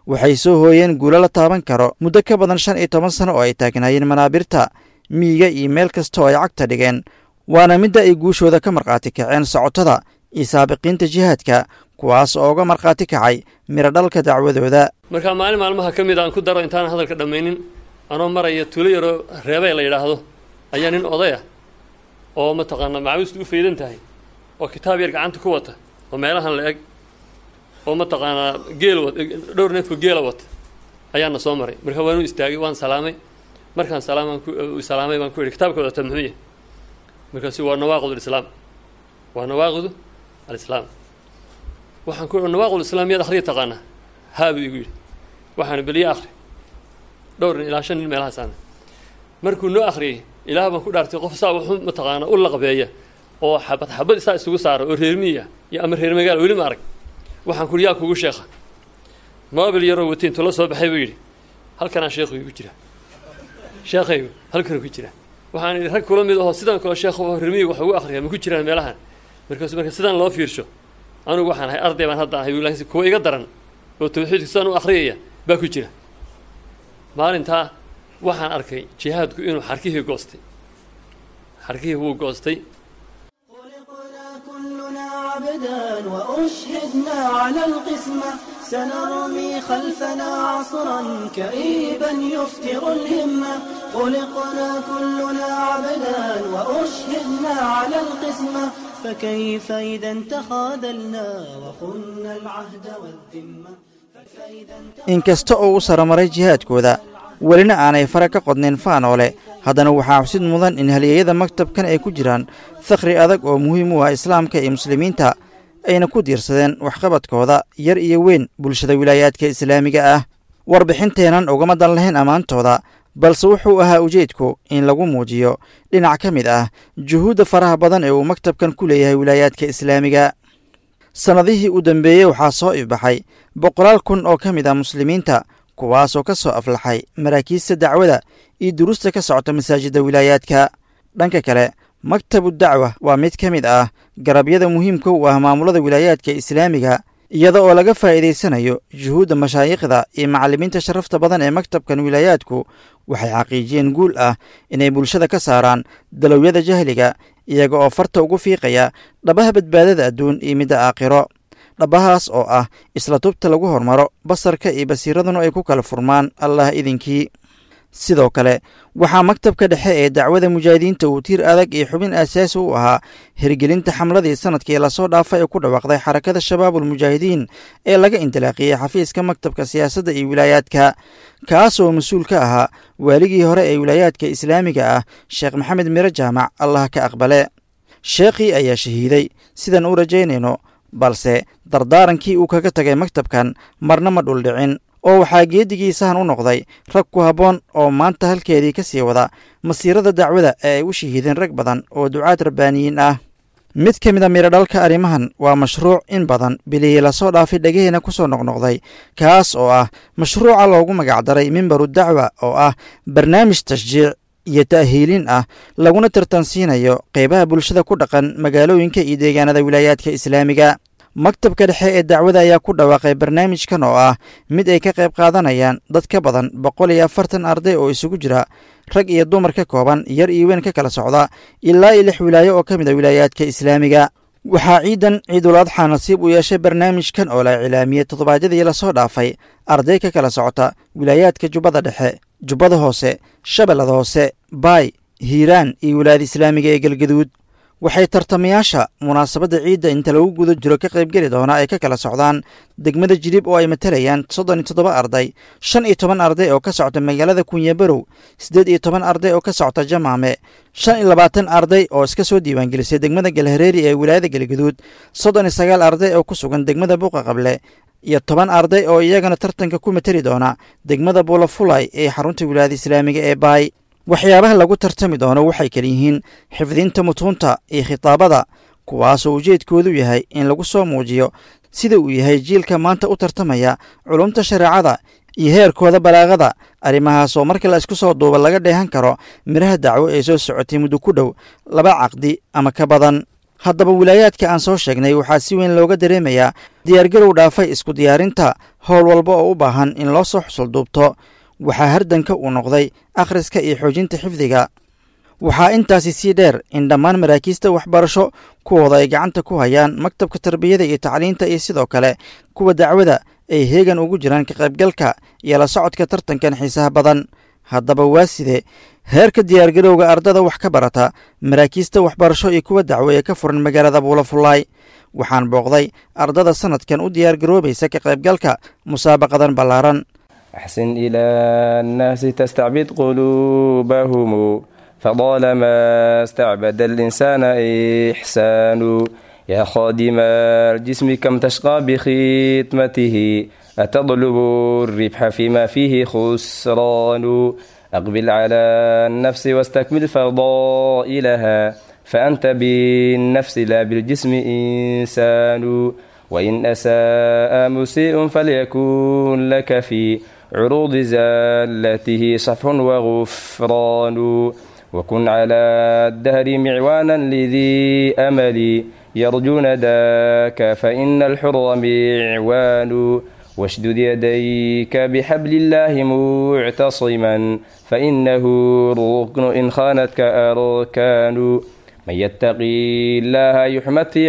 S2: waxay soo hooyeen guulo la taaban karo muddo ka badan shan iyo toban sano oo ay taagnaayeen manaabirta miyiga iyo meel kasta oo ay cagta dhigeen waana midda ay guushooda ka markhaati kaceen socotada iyo saabiqiinta jihaadka kuwaas oo uga markhaati kacay miradhalka dacwadooda
S9: markaa maalin maalmaha ka mid aan ku daro intaan hadalka dhammaynin anoo maraya tuulo yaroo reebay la yidhaahdo ayaa nin odaya oo mataqaanaa macawistu u faydan tahay oo kitaab yar gacanta ku wata oo meelahan la eg oo mataqaanaa geel wat dhowr neefka geela wata ayaana soo maray marka waan u istaagay waan salaamay markaan salaamaan ku salaamay baan ku idhi kitaabka wadata muxuu yahay markaasu waa nawaaqid alislaam waa nawaaqidu alislaam waxaan ku nawaaqid alislaam miyaad akhriya taqaanaa haa buu igu yidhi waxaan beliye akhri dhowr nin ilaa shan nin meelahaasaana markuu noo akhriyey ilaah baan ku dhaartay qof saa wuxuu mataqaanaa u laqbeeya oo xabad xabad saa isugu saara oo reer miya iyo ama reer magaala weli ma arag waxaan ku yaa kugu sheekha moobil yaroo wati intuu la soo baxay buu yidhi halkanaa sheekhu igu jira sheekhaygu halkanuu ku jira waxaan idhi rag kula mid ahoo sidan kale sheekh reer miyiga wax ugu akhriya ma ku jiraan meelahan markaasu marka sidaan loo fiirsho anugu waxaan ahay arday baan hadda ahay laakiin kuwa iga daran oo tawxiidka sidaan u akhriyaya baa ku jira maalintaa waxaan arkay jihaadku inuu xarkihii goostay xarkihii wuu goostay
S3: كلنا عبدا وأشهدنا على القسمة سنرمي خلفنا عصرا كئيبا يفتر الهمة خلقنا كلنا عبدا وأشهدنا على القسمة فكيف إذا تخاذلنا وخنا العهد والذمة فكيف إذا
S2: inkasta oo u saramaray jihaadkooda welina aanay fara ka qodnayn faanoole haddana waxaa xusid mudan in halyeeyada maktabkan ay ku jiraan fakhri adag oo muhiim u ah islaamka iyo muslimiinta ayna ku diirsadeen waxqabadkooda yar iyo weyn bulshada wilaayaadka islaamiga ah warbixinteennan ugama dan lahayn ammaantooda balse wuxuu ahaa ujeedku in lagu muujiyo dhinac ka mid ah juhuudda faraha badan ee uu maktabkan ku leeyahay wilaayaadka islaamiga sannadihii u dambeeyey waxaa soo ifbaxay boqolaal kun oo ka mid ah muslimiinta kuwaasoo ka soo aflaxay maraakiista dacwada iyo duruusta ka socota masaajidda wilaayaadka dhanka kale maktabu dacwa waa mid ka mid ah garabyada muhiimka u ah maamulada wilaayaadka islaamiga iyada oo laga faa'iidaysanayo juhuudda mashaayikhda iyo macallimiinta sharafta badan ee maktabkan wilaayaadku waxay xaqiijiyeen guul ah inay bulshada ka saaraan dalowyada jahliga iyaga oo farta ugu fiiqaya dhabaha badbaadada adduun iyo midda aakhiro dhabahaas oo ah isla tubta lagu hormaro basarka iyo basiiraduna ay ku kala furmaan allah idinkii sidoo kale waxaa maktabka dhexe ee dacwada mujaahidiinta uu tiir adag iyo xubin aasaasi u ahaa hirgelinta xamladii sanadkii lasoo dhaafay ee ku dhawaaqday xarakada shabaabulmujaahidiin ee laga indilaaqiyey xafiiska maktabka siyaasadda iyo wilaayaadka kaasoo mas-uul ka ahaa waaligii hore ee wilaayaadka islaamiga ah sheekh maxamed miro jaamac allah ka aqbale sheekhii ayaa shahiiday sidaan u rajaynayno balse dardaarankii uu kaga tagay maktabkan marna ma dhuldhicin oo waxaa geedigiisahan u noqday rag ku habboon oo maanta halkeedii ka sii wada masiirada dacwada ee ay u shahiideen rag badan oo ducaad rabbaaniyiin ah mid ka mid a miradhalka arrimahan waa mashruuc in badan bilihii lasoo dhaafay dhegaheena ku soo noqnoqday kaas oo ah mashruuca loogu magacdaray mimbaru dacwa oo ah barnaamij tashjiic iyo ta'hiilin ah laguna tartansiinayo qeybaha bulshada ku dhaqan magaalooyinka iyo deegaanada wilaayaadka islaamiga maktabka dhexe ee dacwada ayaa ku dhawaaqay barnaamijkan oo ah mid ay ka qayb qaadanayaan dad ka badan boqol iyo afartan arday oo isugu jira rag iyo dumar ka kooban yar iyo weyn ka kala socda ilaa iyo lix wilaayo oo ka mid a wilaayaadka islaamiga waxaa ciidan ciidul adxa nasiib u yeeshay barnaamijkan oo la cilaamiyey toddobaadyadii lasoo dhaafay arday ka kala socota wilaayaadka jubbada dhexe jubbada hoose shabeellada hoose baay hiiraan iyo wilaayada islaamiga ee galgaduud waxay tartamayaasha munaasabadda ciidda inta lagu guda jiro ka qaybgeli doona ay ka kala socdaan degmada jilib oo ay matalayaan soddon iyo toddoba arday shan iyo toban arday oo ka socta magaalada kunyabarow siddeed iyo toban arday oo ka socta jamaame shan iyo labaatan arday oo iska soo diiwaangelisay degmada galhareeri ee wilaayada galgaduud soddon iyo sagaal arday oo ku sugan degmada buuqa qable iyo toban arday oo iyagana tartanka ku matali doona degmada buulafulay ee xarunta wilaayada islaamiga ee baay waxyaabaha lagu tartami doono waxay kala yihiin xifdinta mutuunta iyo khitaabada kuwaasoo ujeedkoodu yahay in lagu soo muujiyo sida uu yahay jiilka maanta u tartamaya culumta shareecada iyo heerkooda balaaqada arrimahaasoo marka la isku soo duuba laga dheehan karo midhaha dacwo ee soo socotay muddo ku dhow laba caqdi ama ka badan haddaba wilaayaadka aan soo sheegnay waxaa si weyn looga dareemayaa diyaargarow dhaafay isku diyaarinta howl walba oo u baahan in loo soo xusulduubto waxaa hardanka uu noqday akhriska iyo xoojinta xifdiga waxaa intaasi sii dheer in dhammaan maraakiista waxbarasho kuwooda ay gacanta ku hayaan maktabka tarbiyada iyo tacliinta iyo sidoo kale kuwa dacwada ay heegan ugu jiraan ka qaybgalka iyo la socodka tartankan xiisaha badan haddaba waa sidee heerka diyaargarowga ardada wax ka barata maraakiista waxbarasho iyo kuwa dacwo ee ka furan magaalada buulafullaay waxaan booqday ardada sanadkan u diyaargaroobaysa ka qaybgalka musaabaqadan ballaaran
S10: أحسن إلى الناس تستعبد قلوبهم فطالما استعبد الإنسان إحسان يا خادم الجسم كم تشقى بخدمته أتطلب الربح فيما فيه خسران أقبل على النفس واستكمل فضائلها فأنت بالنفس لا بالجسم إنسان وإن أساء مسيء فليكن لك في عروض زالته صفح وغفران وكن على الدهر معوانا لذي أمل يرجون ذاك فإن الحر معوان واشدد يديك بحبل الله معتصما فإنه ركن إن خانتك أركان من يتقي الله يحمد في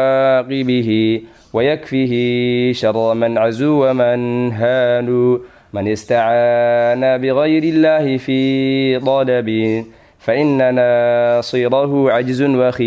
S10: عواقبه ويكفيه شر من عزو ومن هان من استعان بغير الله في طلب فإن ناصره عجز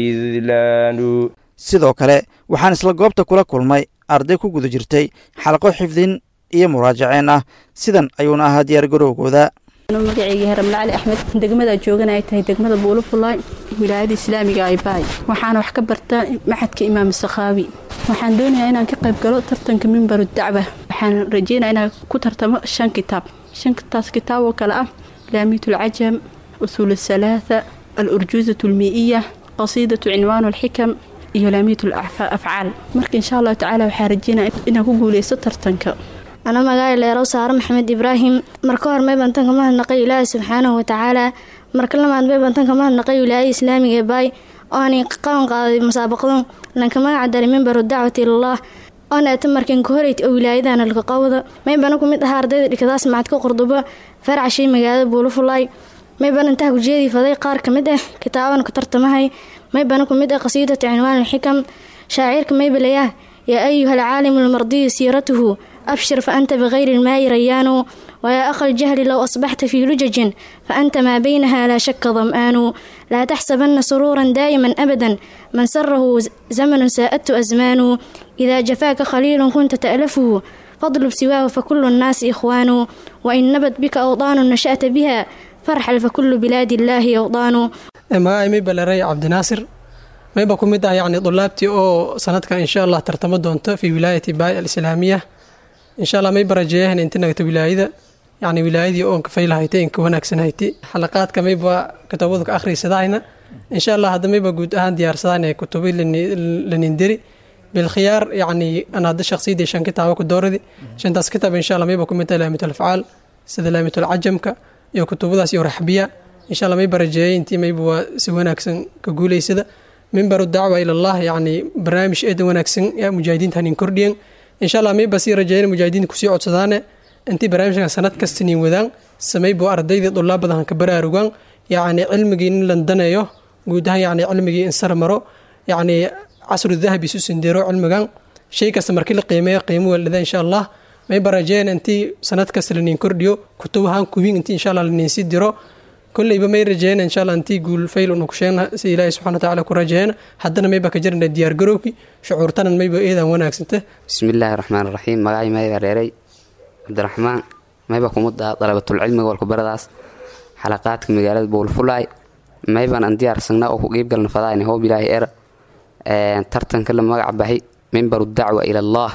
S10: وخذلان
S2: sidoo kale waxaan isla goobta kula kulmay arday ku guda jirtay xalaqo xifdin iyo muraajaceen ah sidan ayuuna ahaa diyaargarowgooda
S11: magaceyga haramle cali axmed degmada joogana ay tahay degmada buulufulaay wilaayada islaamiga ay baay waxaana wax ka bartaa maxadka imaam sakhaawi waxaan doonayaa inaan ka qayb galo tartanka mimbaru dacwa waxaan rajeynaya inaan ku tartamo shan kitaab shantaas kitaab oo kale ah laamiyat alcajam usuul asalaatha alurjuuzat almii'iya qasiidatu cinwaan alxikam iyo laamiyat afcaal marka insha allahu tacaala waxaa rajeynaya inaan ku guuleysto tartanka
S12: ana magaala leerow saare maxamed ibraahim marka hor may bantanka mahadnaqay ilaahi subxaanahu watacaala marka lamaad may bantanka mahadnaqay wilaayada islaamiga ee baay oo aanay qaban qaaday musaabaqadan lanka magaca daray mimbaru dacwati ilallah oona ata markan ka horeyt oo wilaayadana laka qowda may bana ku mid ahaa ardayda dhikadaas macadka qurdubo faracashay magaalada buulufulaay may bana intaha kujeedii faday qaar ka mid ah kitaaban ku tartamahay may bana ku mid ah qasiidata cinwaan alxikam shaacirka maybalaya yaa ayuha alcaalimu almardiyu siiratuhu أبشر فأنت بغير الماء ريان ويا أخ الجهل لو أصبحت في لجج فأنت ما بينها لا شك ظمآن لا تحسبن سرورا دائما أبدا من سره زمن ساءته أزمان إذا جفاك خليل كنت تألفه فاضرب سواه فكل الناس إخوان وإن نبت بك أوطان نشأت بها فارحل فكل بلاد الله أوطان
S13: magaca may baleeray cabdinaasir mayba ku mid ah yacni dulaabtii oo sanadkan insha allah tartamo doonto fi wilaayati baay alislaamiya insha allah may barajeeyahan inta nagta wilaayada yacni wilaayadii oon kafaylahayti inka wanaagsanhayti xalaqaadka mayba kutubadu ka akhrisadayna insha allah hadda mayba guud ahaan diyaarsadaan ee kutubi lanindiri bilkhiyaar yacni an hadda shakhsiyadii shan kitaabo ku dooradi shantaas kitaab insha allah mayba ku mid tahay laamitul afcaal sida laamitul cajamka iyo kutubadaas iyo raxbiya insha allah may barajeeyay intii mayba waa si wanaagsan ka guuleysada mimbaru dacwa ilallah yacni barnaamij eedan wanaagsan yaa mujaahidiinta hanin kordhiyan insha allah mayba sii rajeeyana mujaahidiinta kusii codsadaane intii barnaamijkan sanad kasta nin wadaan samaybo ardaydii dulaab badan hanka baraarugaan yacni cilmigii in landaneeyo guud ahaan yacni cilmigii in sar maro yacni casru dahabi isu sindiro cilmigan shay kasta markii la qiimeeyo qiimo weldhada insha allah mayba rajeeyana intii sanad kasta lanin kordhiyo kutub ahaan kubin intii insha allah lanin sii diro kolleyba may rajeeyana insha allah intii guul fayl unu kusheegna si ilaahi subxana watacaala ku rajeeyana haddana mayba ka jirana diyaargarowki shucuurtanan mayba eedan wanaagsanta
S14: bismillaahi raxmaan raxiim magacay mayba reeray cabdiraxmaan mayba kumudda dalabatulcilmiga walkubaradaas xalaqaadka magaalada bowlfulaay mayban aan diyaarsagna oo ku qiibgalna fadaayna hoob ilaahi era tartanka la magac bahay mimbaru dacwa ilallaah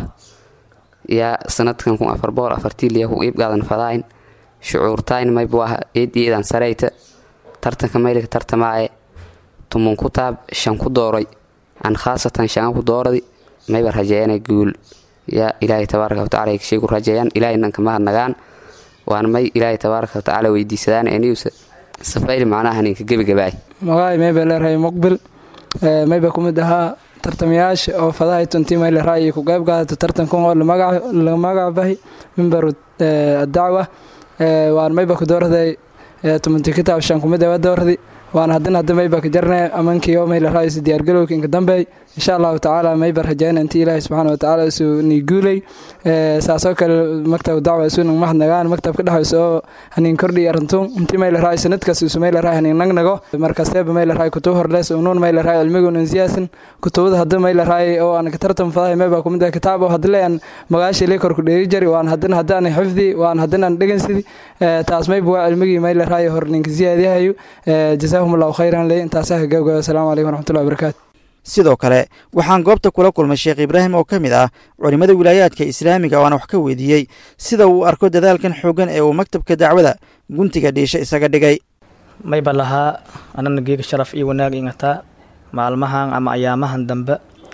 S14: yaa sanadkan kun afar boqol afartiiliya ku qiibgaadan fadaayn shucuurtayn mayba waa eed eedan sareyta tartanka maylika tartamaaye tumun ku taab shan ku dooray aan khaasatan shan ku dooradi mayba rajeeyana guul yaa ilaahay tabaaraka watacaala shay ku rajeeyaan ilaahaynan ka mahadnagaan waana may ilaahay tabaaraka watacaala weydiisadaan eniusa safayl macnaha ninka gebagabaay
S15: magacay mayba leerahay muqbil mayba kumid ahaa tartamayaasha oo fadahay tunti mayla raayi ku qayb qaadata tartankan oo la magac bahay mimbaru dacwa waan mayba ku doorday tumanti kitaab shan kumid waa doordi waan haddana hadda mayba ka jarnay amankii oo mayla raayis diyaargalowka inka dambeey insha allahu tacaala mayba rajayna intii ilaahi subxaana watacaala isuu nii guulay saasoo kale maktab dacwa isuuna mahadnagaan maktabka dhexaysa oo haniin kordhi arintun intii mayla raay sanadkaas isu mayla raay haniin nagnago markasteeba mayla raay kutub horlees unuun mayla raay cilmigun insiyaasin kutubada hadda mayla raay oo aan ka tartam fadahay mayba kumid ah kitaab oo hadle aan magaasha lee korku dheeri jari waan haddana haddaan xifdi waan haddana aan dhegansidi taas mayba waa cilmigii mayla raay hor ninka siyaadiyahayo jazaahum allahu khayran le intaasaa gabgaba asalaamu calaykum waraxmatullahi wabarakaatu
S2: sidoo kale waxaan goobta kula kulmay sheekh ibraahim oo ka mid ah culimmada wilaayaadka islaamiga waana wax ka weydiiyey sida uu arko dadaalkan xooggan ee uu maktabka dacwada guntiga dhiisha isaga dhigay
S16: mayba lahaa anana geega sharaf iyo wanaag ingataa maalmahan ama ayaamahan dambe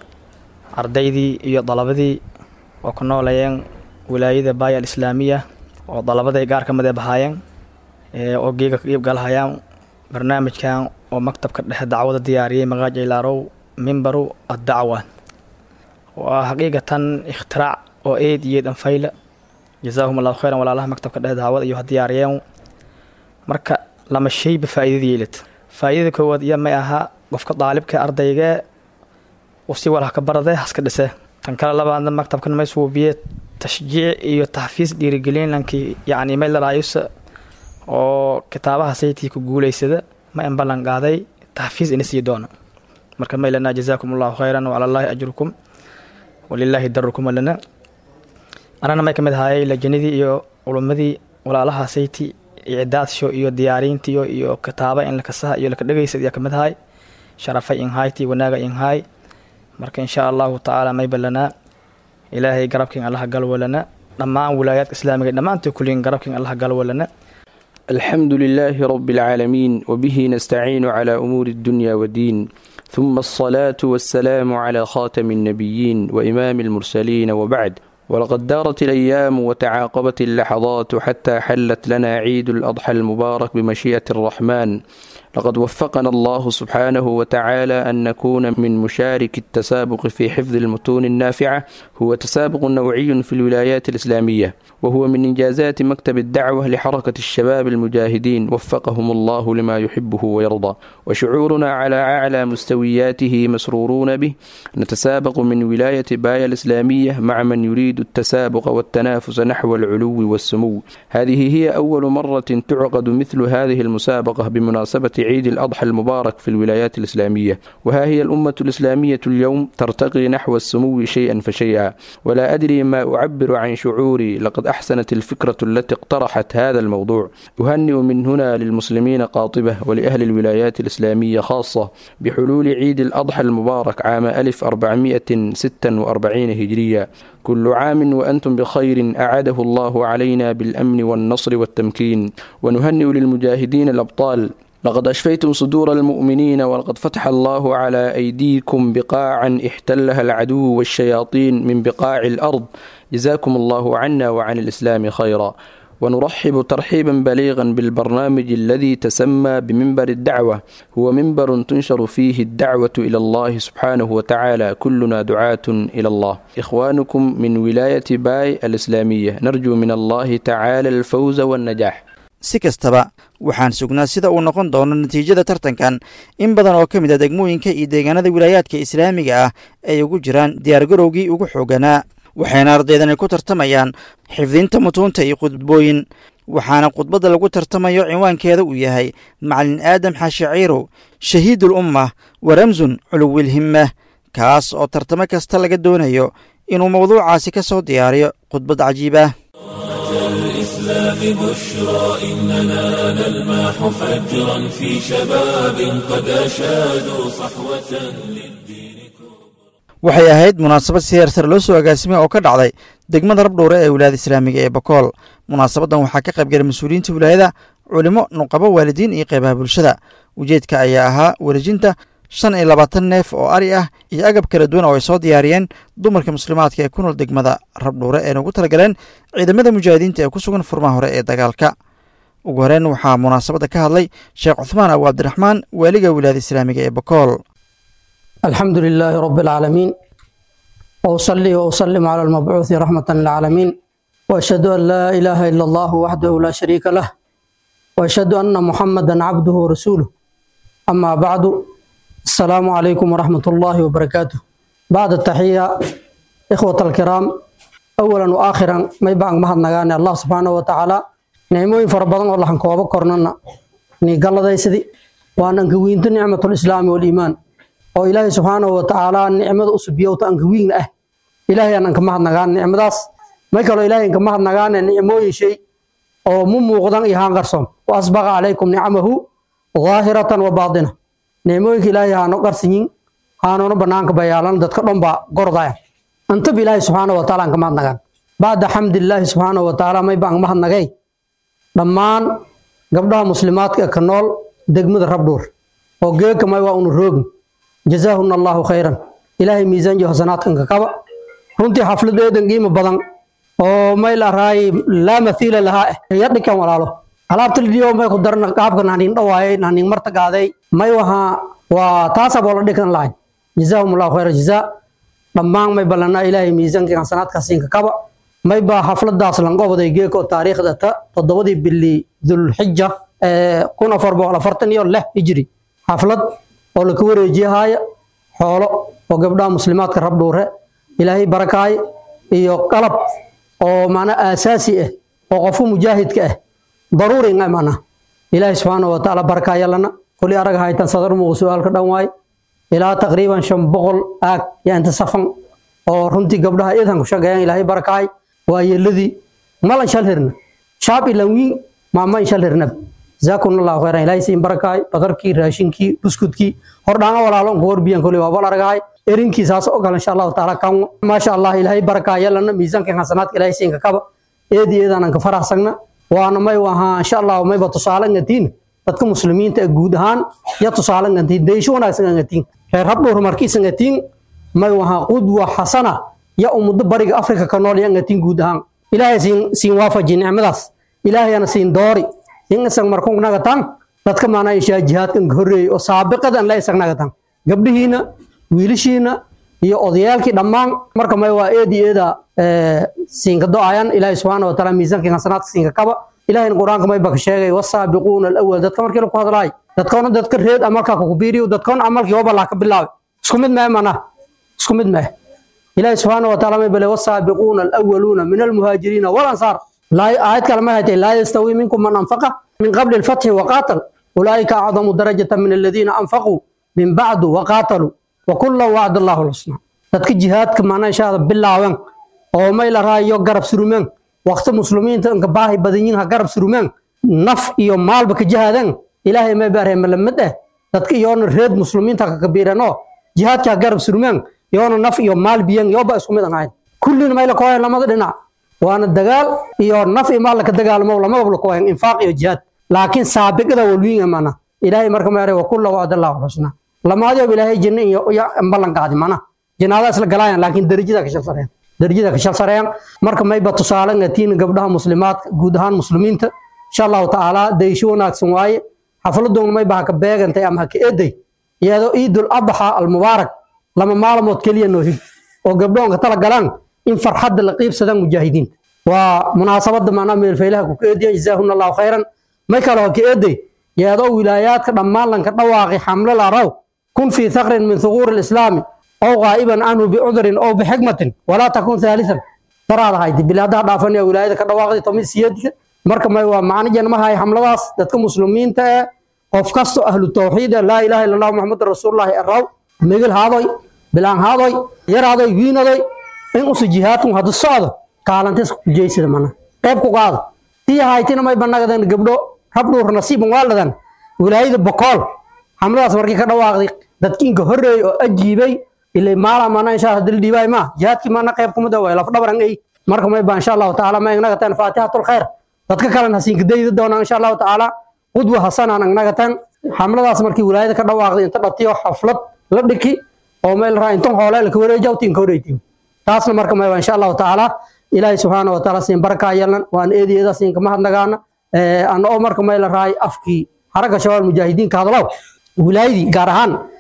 S16: ardaydii iyo dalabadii oo ku noolayeen wilaayada baaya alislaamiya oo dalabaday gaar ka mid ee bahaayeen oo geega ka iibgalahayaan barnaamijkan oo maktabka dhexe dacwada diyaariyey maqaaj ilaarow mimbaru addacwa waa xaqiiqatan ikhtiraac oo eed iyo eed anfayla jazaahum allahu khayran walaalaha maktabka dhexe dacwada iyo ha diyaariyeen marka lama shayba faa'iidada yeelad faa'iidada koowaad iyo may ahaa qofka daalibka ardayga uu si walha ka barade haska dhise tan kale labaadna maktabkan may suubiye tashjiic iyo taxfiis dhiirigelin lankii yacni may laraayusa oo kitaabaha saytii ku guulaysada ma in ballan qaaday taxfiis ina sii doona marka may lanaa jazaakum allahu khayran wacala allaahi ajrukum walilaahi darukum lana anana may ka mid ahaayay lajanadii iyo culummadii walaalaha sayti icdaadsho iyo diyaariintiyo iyo kitaaba in lakasaha iyo laka dhegaysad ayaa ka mid ahay sharafay inhayti wanaaga inhaay marka insha allahu tacaala mayba lanaa ilaahay garabkin allaha galwalana dhammaan wilaayaadka islaamiga dhammaantood kulliin garabkin allaha galwalana
S17: الحمد لله رب العالمين وبه نستعين على أمور الدنيا والدين ثم الصلاة والسلام على خاتم النبيين وإمام المرسلين وبعد ولقد دارت الأيام وتعاقبت اللحظات حتى حلت لنا عيد الأضحى المبارك بمشيئة الرحمن لقد وفقنا الله سبحانه وتعالى أن نكون من مشارك التسابق في حفظ المتون النافعة هو تسابق نوعي في الولايات الإسلامية وهو من إنجازات مكتب الدعوة لحركة الشباب المجاهدين وفقهم الله لما يحبه ويرضى وشعورنا على أعلى مستوياته مسرورون به نتسابق من ولاية بايا الإسلامية مع من يريد التسابق والتنافس نحو العلو والسمو هذه هي أول مرة تعقد مثل هذه المسابقة بمناسبة عيد الأضحى المبارك في الولايات الإسلامية وها هي الأمة الإسلامية اليوم ترتقي نحو السمو شيئا فشيئا ولا أدري ما أعبر عن شعوري لقد أحسنت الفكرة التي اقترحت هذا الموضوع أهنئ من هنا للمسلمين قاطبة ولأهل الولايات الإسلامية خاصة بحلول عيد الأضحى المبارك عام 1446 هجرية كل عام وأنتم بخير أعاده الله علينا بالأمن والنصر والتمكين ونهنئ للمجاهدين الأبطال لقد أشفيتم صدور المؤمنين ولقد فتح الله على أيديكم بقاعا احتلها العدو والشياطين من بقاع الأرض جزاكم الله عنا وعن الإسلام خيرا ونرحب ترحيبا بليغا بالبرنامج الذي تسمى بمنبر الدعوة هو منبر تنشر فيه الدعوة إلى الله سبحانه وتعالى كلنا دعاة إلى الله إخوانكم من ولاية باي الإسلامية نرجو من الله تعالى الفوز والنجاح
S2: si kastaba waxaan sugnaa sida uu noqon doono natiijada tartankan in badan oo ka mid a degmooyinka iyo deegaanada wilaayaadka islaamiga ah ay ugu jiraan diyaargarowgii ugu xooganaa waxayna ardaydani ku tartamayaan xifdinta mutuunta iyo khudbooyin waxaana khudbadda lagu tartamayo cinwaankeeda uu yahay macalin aadam xaashi ciirow shahiidul umma wa ramsun culuwil himmah kaas oo tartamo kasta laga doonayo inuu mawduucaasi ka soo diyaariyo khudbad cajiib ah
S1: الإسلام بشرى إننا نلمح فجرا في شباب قد أشادوا صحوة
S2: waxay ahayd munaasabad si heersar loo soo agaasimay oo ka dhacday degmada rabdhowre ee wilaayada islaamiga ee bakool munaasabaddan waxaa ka qayb galay mas-uuliyiinta wilaayada culimo nuqabo waalidiin iyo qeybaha bulshada ujeedka ayaa ahaa wareejinta shan iyo labaatan neef oo ari ah iyo agab kala duwan oo ay soo diyaariyeen dumarka muslimaadka ee ku nool degmada rabdhuure eena ugu talagaleen ciidamada mujaahidiinta ee ku sugan furmaha hore ee dagaalka ugu horeyn waxaa munaasabadda ka hadlay sheekh cuthmaan abu cabdiraxmaan waaliga wilaayada islaamiga ee bakool
S18: الحمد لله رب العالمين وأصلي وأسلم على المبعوث رحمة للعالمين وأشهد أن لا إله إلا الله وحده لا شريك له وأشهد أن محمدا عبده ورسوله أما بعد السلام عليكم ورحمة الله وبركاته بعد التحية إخوة الكرام أولا وآخرا ما يبقى مهد نغاني الله سبحانه وتعالى نعموين فربضان والله حنكوابا كورنانا ني قال ذا يسدي وأن أنكوين نعمة الإسلام والإيمان oo ilaahay subxaanahu watacaala nicmada u subiyowta anka wiigna ah ilaahay aan anka mahadnagaan nicmadaas may kaloo ilaahay anka mahadnagaane nicmooyin shay oo mu muuqdan iyo haan qarsoon wa asbaqa calaykum nicamahu daahiratan wa baatina nicmooyinka ilaahay haano qarsanyin haanoona banaanka bayaalan dadka dhan baa gordaya antaba ilaahay subxaanahu wataala anka mahadnagaan bacda xamdilaahi subxaanahu watacaala may baan mahadnagay dhammaan gabdhaha muslimaadka ee ka nool degmada rabdhuur oo geeka may waa unu roogin jazaahuna allahu khayran ilaahay miisaan iyo hasanaadkanka kaba runtii xafladeedan qiimo badan oo may la raay laa mathiila lahaa eh ya dhikan walaalo alaabta lidiyo may ku darna qaabka nanin dhawaayay nanin marta gaaday may waha waa taasa boo la dhikan lahayn jazaahum allahu khayra jazaa dhammaan may ballanaa ilaahay miisaanka hasanaadkaasiinka kaba may baa xafladaas lanqobaday geeko taariikhda ta toddobadii bili dulxija kun afar boqol afartan iyo lix hijri xaflad oo laka wareejiyahaaya xoolo oo gabdhaha muslimaadka rabdhuure ilaahay barakaay iyo qalab oo mana aasaasi ah oo qofku mujaahidka ah daruuri nga mana ilaahay subxaanahu watacaala barakaayalana kuli arag haytan sadar muuqu su-aalka dhan waay ilaa taqriiban shan boqol aag yaa inta safan oo runtii gabdhaha idan ku shaqeeyaan ilaahay barakaay waa yeeladii malan shal hirna shaab ilan wiin maama in shal hirnab جزاكم الله خيرا إلهي سين بركاي بدركي راشينكي بسكوتكي هردانا ولا لون غور بيان كولي وابا لرغاي إرينكي ساس أوغال إن شاء الله تعالى كام ما شاء الله إلهي بركاي يلنا ميزان كان حسنات إلهي سين كاب إيدي إيدان أنك فرح سغنا وأنا ما وها إن شاء الله ما بتصالن نتين dadka muslimiinta ee guud ahaan ya tusaale ngantiin deysho wanaagsan ngantiin reer habdhowr markiisa ngantiin may wahaa qudwa xasana ya ummadda bariga afrika ka nool ya ngantiin guud ahaan ilaahay siin siin waafaji nicmadaas ilaahayana siin doori in isag markuu nagatan dadka maana ishaa jihaadkan horreeyay oo saabiqadan la isag nagatan gabdhihiina wiilashiina iyo odayaalkii dhammaan marka may waa eedi eeda siinka do-ayan ilaahay subxaana wataala miisaanka hasanaadka siinka kaba ilahayna qur-aanka may baka sheegay wasaabiquuna alawal dadka markii laku hadlaay dadkoona dadka reed amalkaa kukubiiriyo dadkoona amalkii hobalaa ka bilaabay isku mid mee mana isku mid mee ilaahay subxaana wataala may bale wasaabiquuna alawaluuna min almuhaajiriina walansaar آيات كلمة هاتي لا يستوي منكم من أنفق من قبل الفتح وقاتل أولئك أعظم درجة من الذين أنفقوا من بعد وقاتلوا وكل وعد الله الحسنى dadka jihaadka maana inshaada bilaawan oo may la raayo garab surumeen waqti muslimiinta inka baahi badan yihiin ha garab surumeen naf iyo maalba ka jihaadan ilaahay may baarhay malamad ah dadka iyoona reed muslimiinta ka kabiirano jihaadka ha garab surumeen iyoona naf iyo maal biyan iyoba isku mid ahayn kullina may la kooyan lamada dhinac waana dagaal iyo naf iyo maal ka dagaalmo lamada la kooyan infaaq iyo jihaad laakiin saabiqada walwiin amana ilaahay marka ma yaray wa kullu wa'dallahu husna lamaadiyo ilaahay jinna iyo ballan qaadi mana jinaadaas la galayaan laakiin darajada ka shal sareyaan darajada ka shal sareyaan marka mayba tusaale ngatiin gabdhaha muslimaadka guud ahaan muslimiinta insha allahu tacaala daysho wanaagsan waaye xafladoon mayba ha ka beegantay ama ha ka eeday iyadoo ciidul adxa almubaarak lama maalmood keliya noo hig oo gabdhoonka tala galaan in farxadda la qiibsadaan mujaahidiinta waa munaasabada maanaa meelfaylaha ku ka eediyan jazaahuna allahu khayran may kale ha ka eeday iyadoo wilaayaadka dhammaan lanka dhawaaqi xamle laraw kun fii thaqrin min thuquuri alislaami أو غائبا عنه بعذر أو بحكمة ولا تكون ثالثا ترى هاي بلادها دافن يا ولاية كدواقدي تمي سيادك marka may waa macna janma hay xamladaas dadka muslimiinta ee qof kasto ahlu tawxiid laa ilaaha illa allah muhammad rasuulullaahi araw migil haadoy bilaan haadoy yaraadoy wiinadoy in usu jihaadku hadu socdo kaalantis ku jeysida mana qayb ku qaado tii haytina may banagadan gabdho rabdhuur nasiiban waaladan wilaayada bokool xamladaas markii ka dhawaaqday dadkiinka horreeyay oo ajiibay ilay maala mana insha Allah dil dhiibay ma jihaadki mana qayb kuma dawa laf dhabaran ay marka may baa insha Allah taala ma inaga tan faatihatul khair dadka kale hasiin kadayda doona insha Allah taala qudwa hasan aan inaga tan xamladaas markii wilaayada ka dhawaaqday inta dhatiyo xaflad la dhiki oo meel raa intan hoole la wareejo tin ka wareejiyo taasna marka may baa insha Allah taala ilaahay subhanahu wa taala siin baraka yeelan waan eediyada siin kama hadnagaana ee aan oo marka meel raay afkii xaraga shabaab mujaahidiin ka hadlaw wilaayadii gaar ahaan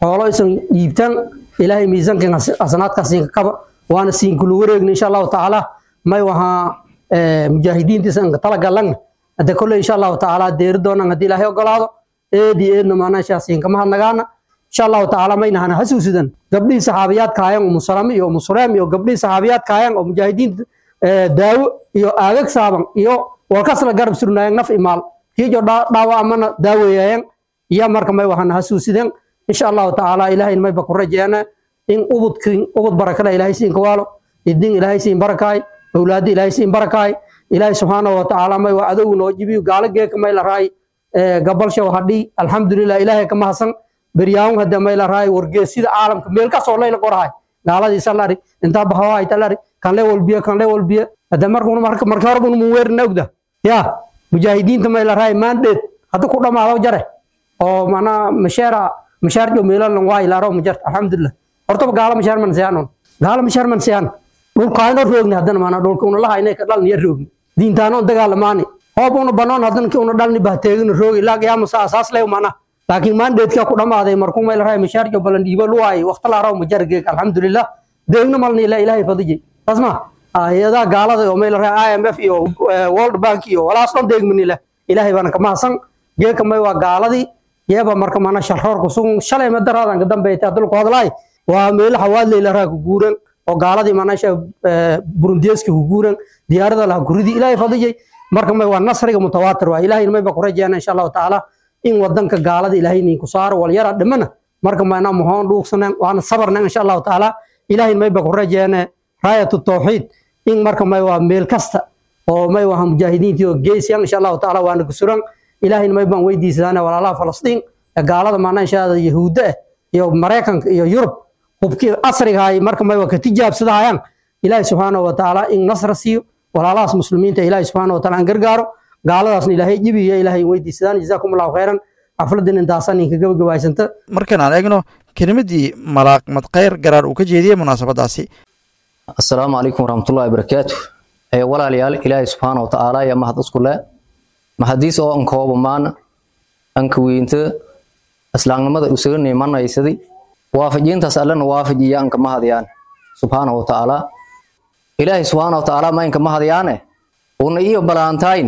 S18: xoolo isan dhiibtan ilaahay miisaankan hasanaadkaa siinka kaba waana siinkulu wareegna insha allahu tacaala may wahaa mujaahidiinta isanka talagalan hadde kolley insha allahu tacaala deeri doonan haddii ilaahay ogolaado eedi eedna maanashaa siinka mahadnagaana insha allahu tacaala maynahana hasuusidan gabdhihii saxaabiyaadka hayan umusalame iyo umusuleem iyo gabdhihii saxaabiyaadka hayan oo mujaahidiinta daawo iyo aagag saaban iyo walkasla garab surnaayeen naf imaal kiijo dhaawa amana daaweeyaayan iyo marka may wahana hasuusideen insha allahu tacaala ilaahay mayba ku rajeena in ubudkin ubud barakada ilaahay siin kawaalo idin ilaahay siin barakaay awlaadi ilaahay siin barakaay ilaahay subxaanahu watacaala may waa adogu noo jibiyo gaalo geeka may la raay gabalshow hadhii alxamdulilah ilaahay ka mahadsan beryaawun hadda may la raay wargeesida caalamka meel kasoo layla qorahay gaaladiisa lari intaa bahawahayta lari kan le walbiya kan le walbiya hadda markuna marka horba mun weerina ogda ya mujaahidiinta may la raay maandheed hadda ku dhamaado jare oo macnaa masheera mashaarjo meelan waa ilaaro majarta alxamdulilah hortaba gaalo mashaar man siyaanon gaalo mashaar man siyaan dhulkaayno roogni haddana maanaa dhulka una lahaynay ka dhalni ya roogni diintaanoon dagaalamaani hoob una banoon haddana ki una dhalni bahteegina roogi ilaa qiyaamasa asaas leh mana laakiin maandheedkaa ku dhammaaday markuu may la raay mashaarjo balan dhiibo luwaay waqti laaraw majar geeg alxamdulilah deegna malni ilaa ilaahay fadijay taas ma hay-adaha gaalada oo may la raay i m f iyo world bank iyo walaas dhan deegmani leh ilaahay baana ka mahadsan geeka may waa gaaladii yeeba marka mana sharroorku sugun shalay madaraadan ka dambeeytay hadalku hadlaay waa meelo xawaadley la raa ku guuran oo gaaladii manasha burundiyeska ku guuran diyaarada laha guridii ilaahay fadijay marka may waa nasriga mutawaatir waa ilaahay may ba ku rajeena insha allahu tacaala in wadanka gaalada ilaahay nin ku saaro walyara dhimana marka mayna muhoon dhuugsanan waana sabarnan insha allahu tacaala ilaahay may ba ku rajeena raayatu tawxiid in marka may waa meel kasta oo may waa mujaahidiintii oo geesiyan insha allahu tacaala waana kusuran ilaahay may baan weydiisanaana walaalaha falastiin ee gaalada maana inshaada yahuudda ah iyo maraykanka iyo yurub hubkii casrigahay marka may waa ka tijaabsadahayaan ilaahay subxaanahu watacaala in nasra siiyo walaalahaas muslimiinta ilaahay subxaanahu wataala aan gargaaro gaaladaasna ilaahay jibiyo ilaahay weydiisadaan jazaakum allahu khayran xafladan intaasan inka gabagabaysanta
S2: markan aan eegno kelimadii malaaq madkhayr garaar uu ka jeediyey munaasabadaasi
S19: assalaamu calaykum waraxmatullahi wabarakaatu walaalayaal ilaahay subxaana watacaala ayaa mahad isku leh mahadiis oo ankooba maana anka weynta islaamnimada isaga nimanaysaday waafajintaas allana waafajiya anka mahadayaan subxaana watacaala ilaahay subxaana watacaala ma inka mahadayaane una iyo balaantayn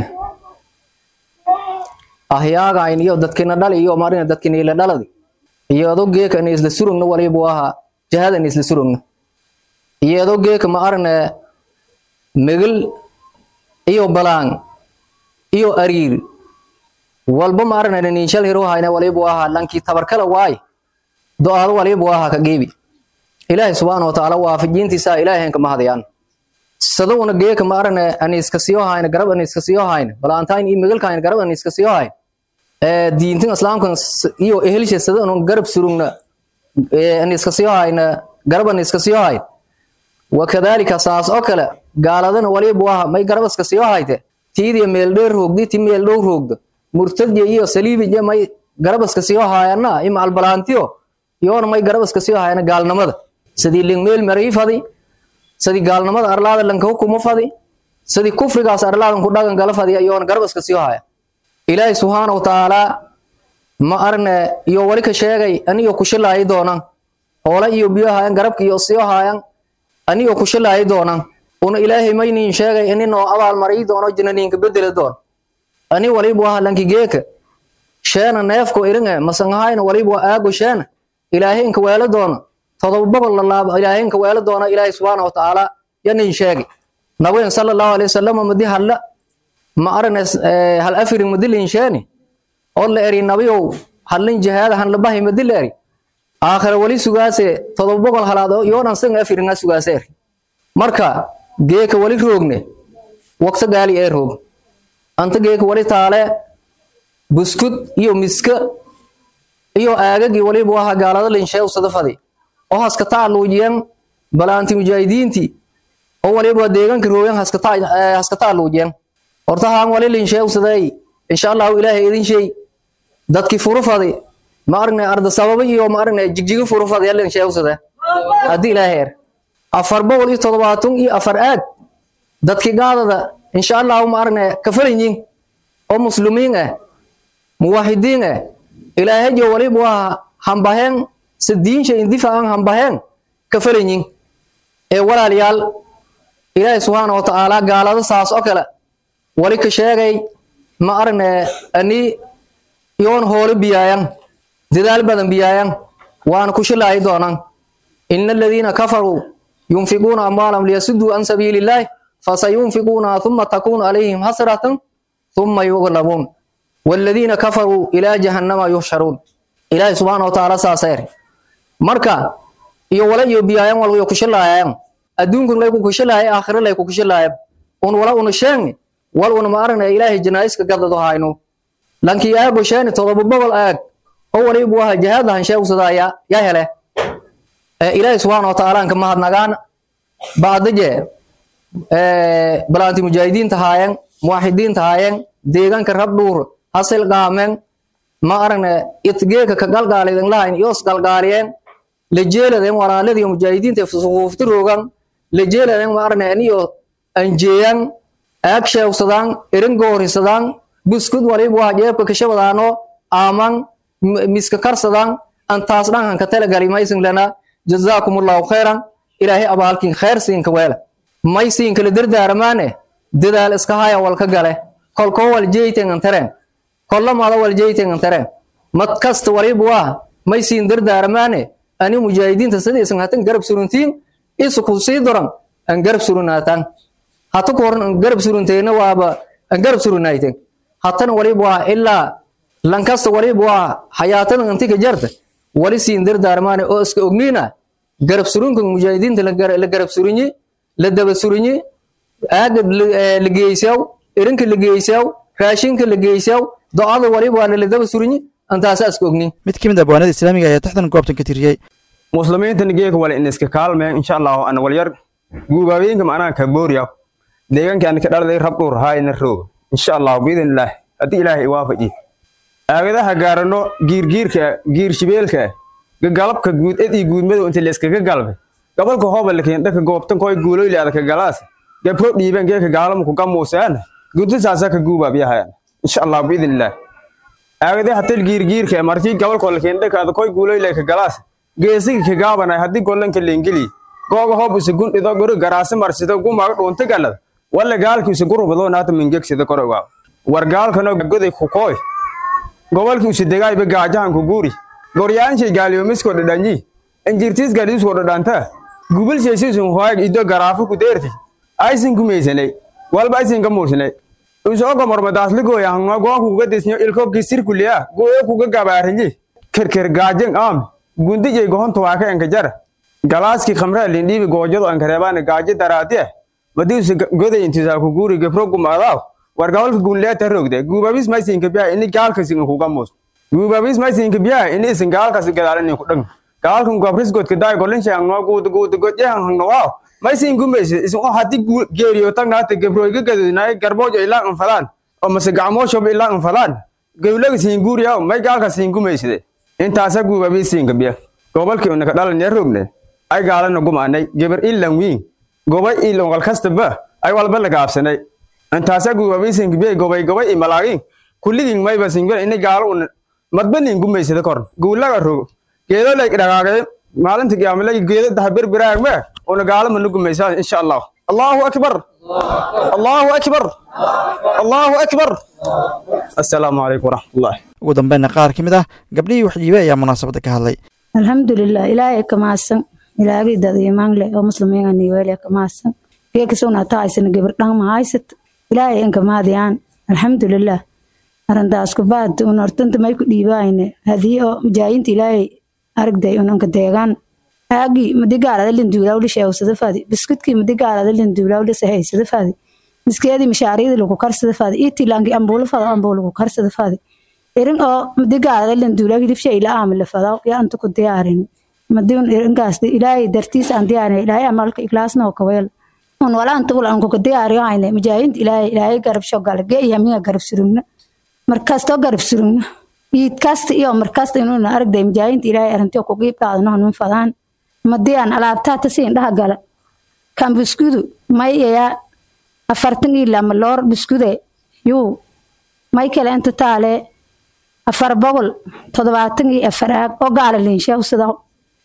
S19: ahyaagayn iyo dadkina dhali iyo marina dadkina ila dhaladi iyo adoo geeka ina isla surugna walibu ahaa jahada ina isla surugna iyo adoo geeka ma arine megel iyo balaan iyo ariir walba ma arina ninshal hiro hayna walibu ahaa lankii tabarkala waay do-aado walibu ahaa ka geebi ilaahay subxaana watacaala waafajintiisa ilaahay ka mahadayaan sadowna geeka ma arane aniska siyo hayna garab aniska siyo hayna balaantayn iyo megelka hayna garab aniska siyo hayna ee diintin islaamkan iyo ehelsha sadowna garab surugna ee aniska siyo hayna garab aniska siyo hayna wakadalika saas oo kale gaaladana walibu aha may garab iska siyo hayte tiidiya meel dheer roogdi ti meel dhow roogda murtadya iyo saliibija may garab iska siyo hayana ima albalaantiyo iyoona may garab iska siyo hayana gaalnimada sidii ling meel marii fadi sidii gaalnimada arlaada lanka hukumo fadi sidii kufrigaas arlaadan ku dhagan gala fadi iyoona garab iska siyo haya ilaahay subxaana watacaala ma arne iyo wali ka sheegay aniyo kushilaayi doonan hoola iyo biyo hayan garabka iyo siyo hayan aniyo kushilaayi doonan una ilaahay maynin sheegay ininoo abaal marii doono jinaniinka bedeli doon ani walibu aha lanki geeka sheena neefko iringe masangahayna walibu aago sheena ilaahay inka weelo doono todoba boqol lalaabo ilaahay inka weelo doono ilaahay subxaana watacaala yanin sheegay nabigan sala allahu alay wasalam madi halla ma arane hal afirin madi lin sheeni oo la eri nabiyow hallin jihaada han labahay madi la eri aakhira wali sugaase todoba boqol halaad yoodan sanga afiringa sugaase eri marka geeka wali roogne waqti gaali ee roog anta geeka wali taale buskud iyo miska iyo aagagii walibu aha gaalada linsheew sadafadi oo haska taaluujiyan balaanti mujaahidiintii oo waliba deegaanka roogan haska taaluujiyan horta haan wali linsheew saday insha allahu ilaahay idin shay dadkii furufadi ma aragne arda sababa iyo ma aragne jigjigi furufadi linsheew sada haddii ilaahay er afar boqol iyo toddobaatan iyo afar aag dadkii gaadada insha allahu ma aragne kafalanyin oo muslimiin ah muwaxidiin ah ilaahajo walibu aha hambaheen si diinsha indifaacan hambaheen ka falanyin ee walaalayaal ilaahay subxaana wa tacaala gaalada saas oo kale wali ka sheegay ma aragne ani yoon hoole biyaayan dadaal badan biyaayan waana ku shilaayi doonaan ina aladiina kafaruu yunfiquuna amwaalahum liyasuduu can sabiili illaahi fasayunfiquunaha thuma takuunu calayhim hasratan thuma yuglabuun waaladiina kafaruu ilaa jahannama yuhsharuun ilaahay subxaana wa tacaala saasa eri marka iyo wala iyo biyaayan walyo kushilaayayan adduunkun lay ku kushilaaya aakhira lay ku kushilaaya un wala una sheegni wal una ma aragnaya ilaahay janaa'iska gadado hayno lankii aago sheeni todoba bogol aag oo walibu aha jihaad lahan sheegsadaa ya ya hele ilaahay subxaana wa tacaala anka mahadnagaan baadaje balaanti mujaahidiinta haayeen muwaxidiinta haayeen deegaanka rabdhuur hasil qaameen ma aragne itgeeka ka galgaaliden lahayn iyoos galgaaliyeen lajeeladen walaaladiyo mujaahidiinta sufuufti roogan lajeeladen ma aragne aniyo anjeeyan aag sheegsadaan erin goorisadaan buskud walibu waa jeebka kashabadaano aaman miska karsadaan antaas dhankan ka talagali maysin lana jazaakum allahu khayran ilaahay abaalkin khayr siinka weela may siinkala dardaaramaane dadaal iska haya walka gale kolkoo wal jeytengan tareen kollamada wal jeytengan tareen mad kasta walibu waa may siin dardaaramaane ani mujaahidiinta sidaisan hatan garab suruntiin isu ku sii doran an garab surunaataan hata ku horan an garab surunteena waaba an garab surunayten hatana walibu waa ilaa lankasta walibu waa hayaatadan antika jarta wali siin dardaarmaane oo iska ogniina garab surunkan mujaahidiinta la garab surinyi la daba surinyi aaga la geysaw erinka la geysaw raashinka la geysaw do-ada waliba waa la daba surinyi antaasa iska ogni
S2: mid ka mid ah bawaanada islaamiga ayaa taxdan goobtan ka tiriyey
S20: muslimiinta geeka wala in iska kaalmeen insha allahu ana walyar guubaabeenka macnaha ka booriya deegaanka aan ka dhalday rab dhur haayna roog insha allahu biidin ilaah haddii ilaahay waafaji aagadaha gaarano giirgiirka giirshibeelka gagalabka guud ed iyo guudmadow inta layskaga galbay gobolka hoobalakeen dhaka goobtan koy guuloyle adaka galaas gabro dhiiban geeka gaalamuku gamuuseana guddasaasa ka guubaabiyahayan insha allah biidin ilaah aagadaha tal giirgiirka markii gobolka lakeen dhaka ada koy guuloyle ka galaas geesigi ka gaabanay haddii gollanka leengeli googa hoob isa gundhido guri garaasi marsido gumaaga dhuunta galada walla gaalki isa gurubado naata mingegsida korogaa war gaalkano goday kukooy gobolki usi degaayba gaajahanku guuri goryaanshay gaaliyoomisko dhadhanyi injirtiis galiisko dhadhanta gubilshaysiisun hoayg ido garaafo ku deerti aysin kumeysanay walba aysin ka muursanay usooga mormadaasligooya hangma goonku kuga disnyo ilkobki sirkuliya goyo kuga gabaarinyi kerker gaajin aam gundijay gohonta waaka enka jara galaaski khamraa lindhiibi goojado ankareebaana gaaji daraatiya madiisu goday intisaa ku guuri gebro gumaadaaw war gobolka gunleeta rogde guubabis maysinka biya ini gaalkasi kuga muus guubabis maysinka biya ini isin gaalkasi gadaalini ku dhang gaalkan gobris godka daay golinsha hangno guuda guuda godyahan hangno waaw maysin gumaysa isin oo haddi geeriyo tagnaata gebroyga gadodinaay garboojo ilaa anfalaan oo mase gacmooshoba ilaa anfalaan gawlaga siin guuriyaw may gaalka siin gumayside intaasa guubabis siinka biya gobolkii unaka dhalanee rogne ay gaalana gumaanay gebar ilan wiin gobay ilongal kastaba ay walba lagaabsanay intaasa guubabaisinka biya gobay gobay i malaagin kulligin mayba singula ini gaalo una madbanin gumaysida kor guulaga rogo geedo lay dhagaagay maalinta qiyaamalay geedo daha berberaagme una gaalo mana gumaysaa insha allah allahu akbar allahu akbar allahu akbar assalaamu calaykum waraxmatullahi
S2: ugu dambeynna qaar ka mid ah gabdhihii waxjiibe ayaa munaasabadda ka hadlay
S21: alxamdulilah ilaahay ka mahadsan ilaagii dad imaan leh oo muslimiin aniweele ka mahadsan geekasuna tahaysana gabar dhan ma haysat ilaahay inka mahadiyaan alxamdulilah arintaas kubaad un hortanta may ku dhiibaayne hadii oo mujaayinta ilaahay aragday unanka deegaan aagii madigaalada linduulawli sheegsada fadi biskudkii madigaalada linduulawli sahaysada fadi miskeedii mishaariyadii lagu karsada fadi itilaanki ambuula fado ambuula lagu karsada fadi irin oo madigaalada linduulaw hilibsha ila aamila fado yaa anta ku diyaarin madiun irinkaas ilaahay dartiis aan diyaarin ilaahay amalka ikhlaasna oo kaweel un wala anta ul aan kuka diyaariyo hayne mujaayinta ilaahay ilaahay garab shogala ge iyo miga garab surugna markastoo garab surugna iid kasta iyo markasta inuuna aragday mujaayinta ilaahay arrintiyo ku qiib qaadano hanun fadaan madiyaan alaabtaata siin dhaha gala kan biskudu may ayaa afartan iyo lama loor biskude yuu may kale inta taale afar boqol toddobaatan iyo afar aag oo gaala liinsheegsada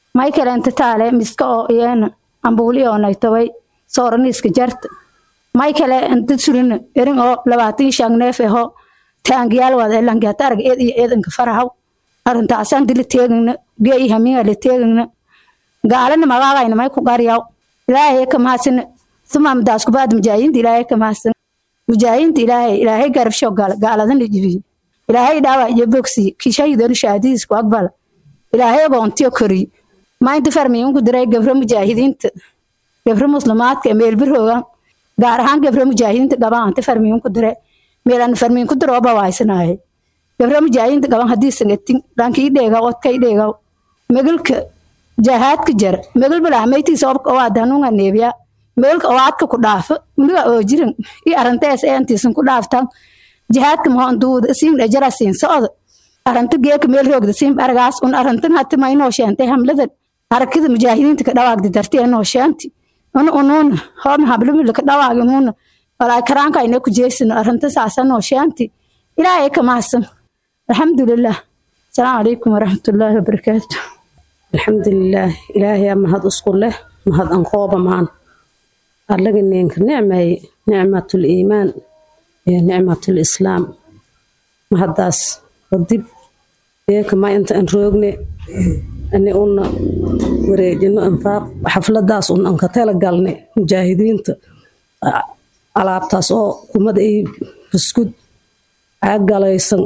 S21: may kale inta taale miska oo iyana ambuuli oo naytaway sooraniiska jarta may kale inta surina erin oo labaatan shan neef aho taangiyaal wada elangaata arag eed iyo eedanka farahaw arrintaasaan dila teegagna geeyi hamiga la teegagna gaalana magaagayna may ku qaryaw ilaahay ka mahadsan suma madaas ku baad mujaahidiinta ilaahay ka mahadsan mujaahidiinta ilaahay ilaahay garabsho gaaladan la jibiye ilaahay dhaawac iyo bogsi kishahidoon shahaadiis ku aqbala ilaahay agoontiyo koriy maanta farmiyin ku diray gabro mujaahidiinta gabro muslimaadka ee meel birhoogan gaar ahaan gabro mujaahidiinta gaban anta farmiyin ku diray meelan farmiyin ku diro ba waaysanahay gabro mujaahidiinta gaban haddii sangatin dhankii dheega odkay dheega megalka jahaadka jar megal balaamaytiisa obka waa danuunga neebiya megalka owaadka ku dhaafo uniga oo jiran iyo arintees eentiisan ku dhaaftan jihaadka mahon duuda siin dhajara siin socda aranta geeka meel roogda siin aragaas un arantan hati maynoo sheentay hamlada harakada mujaahidiinta ka dhawaagda dartee noo sheenti una unuuna hoobna hablamila ka dhawaagi unuuna walaa karaanka ayna ku jeesino aranta saasa noo sheenti ilaahay ka mahadsan alxamdulilah asalaamu calaykum waraxmatullaahi wabarakaatu
S5: alxamdulilaah ilaahay mahad isku leh mahad anqooba maan allaga neenka nicmay nicmatul iimaan iyo nicmatul islaam mahadaas kadib deeka ma inta an roogne ani una wareejino infaaq xafladaas un anka tala galne mujaahidiinta alaabtaas oo kumad ay buskud caagalaysan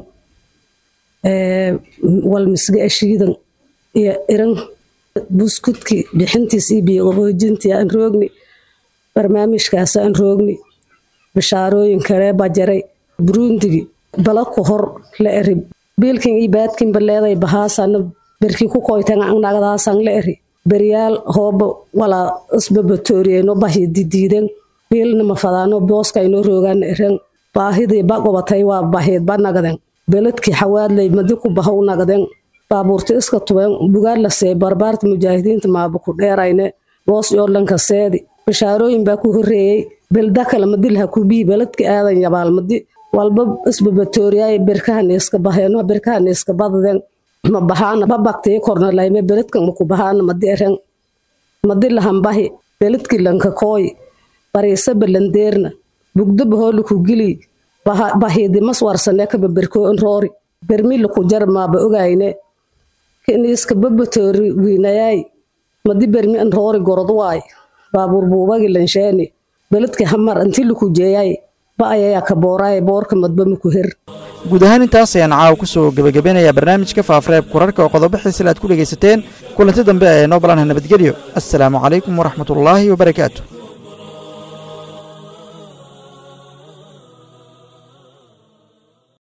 S5: walmisge ashiidan iyo iran buskudki bixintiis iyo biyoqaboojintii aan roogni barnaamijkaas aan roogni bishaarooyin kale bajaray burundigi bala ku hor la eri biilkin iyo baadkin baleeday bahaasana berki ku koytan nagdaasan la eri beryaal hooba walaa isbabatoriyeno bahi didiiden biilna mafadaano booska inoo roogaan eren baahidii ba gobatay waa bahiid ba nagden beledkii xawaadley madi ku bahow nagden baabuurta iska tubeen bugaar la see barbaarta mujaahidiinta maaba ku dheerayne boos yoodhanka seedi bishaarooyin baa ku horeeyey belda kale madilha kubii beledka aadan yabaal madi walba isbabatooriyaay berkahaniiska baheeno berkahaniiska badden ma bahaana babaktii korna layme beledka maku bahaana madi eren madi lahanbahi beledki lanka kooy bariisa balandeerna bugdo bahoolu ku gili bahiidi maswarsane kaba berkoo in roori bermila ku jar maaba ogayne kiniiska babatoori wiinayaay madi bermi in roori gorod waay baabuur buubagi lansheeni beledki hamar inti laku jeeyay ba ayayaa ka booraay boorka madba maku her
S2: guud ahaan intaas ayaan caawa ku soo gebagabeynayaa barnaamijka faafareeb kurarka oo qodobo xiisila aad ku dhegaysateen kulanti dambe ee noo balanha nabadgelyo assalaamu calaykum waraxmatullaahi wabarakaatu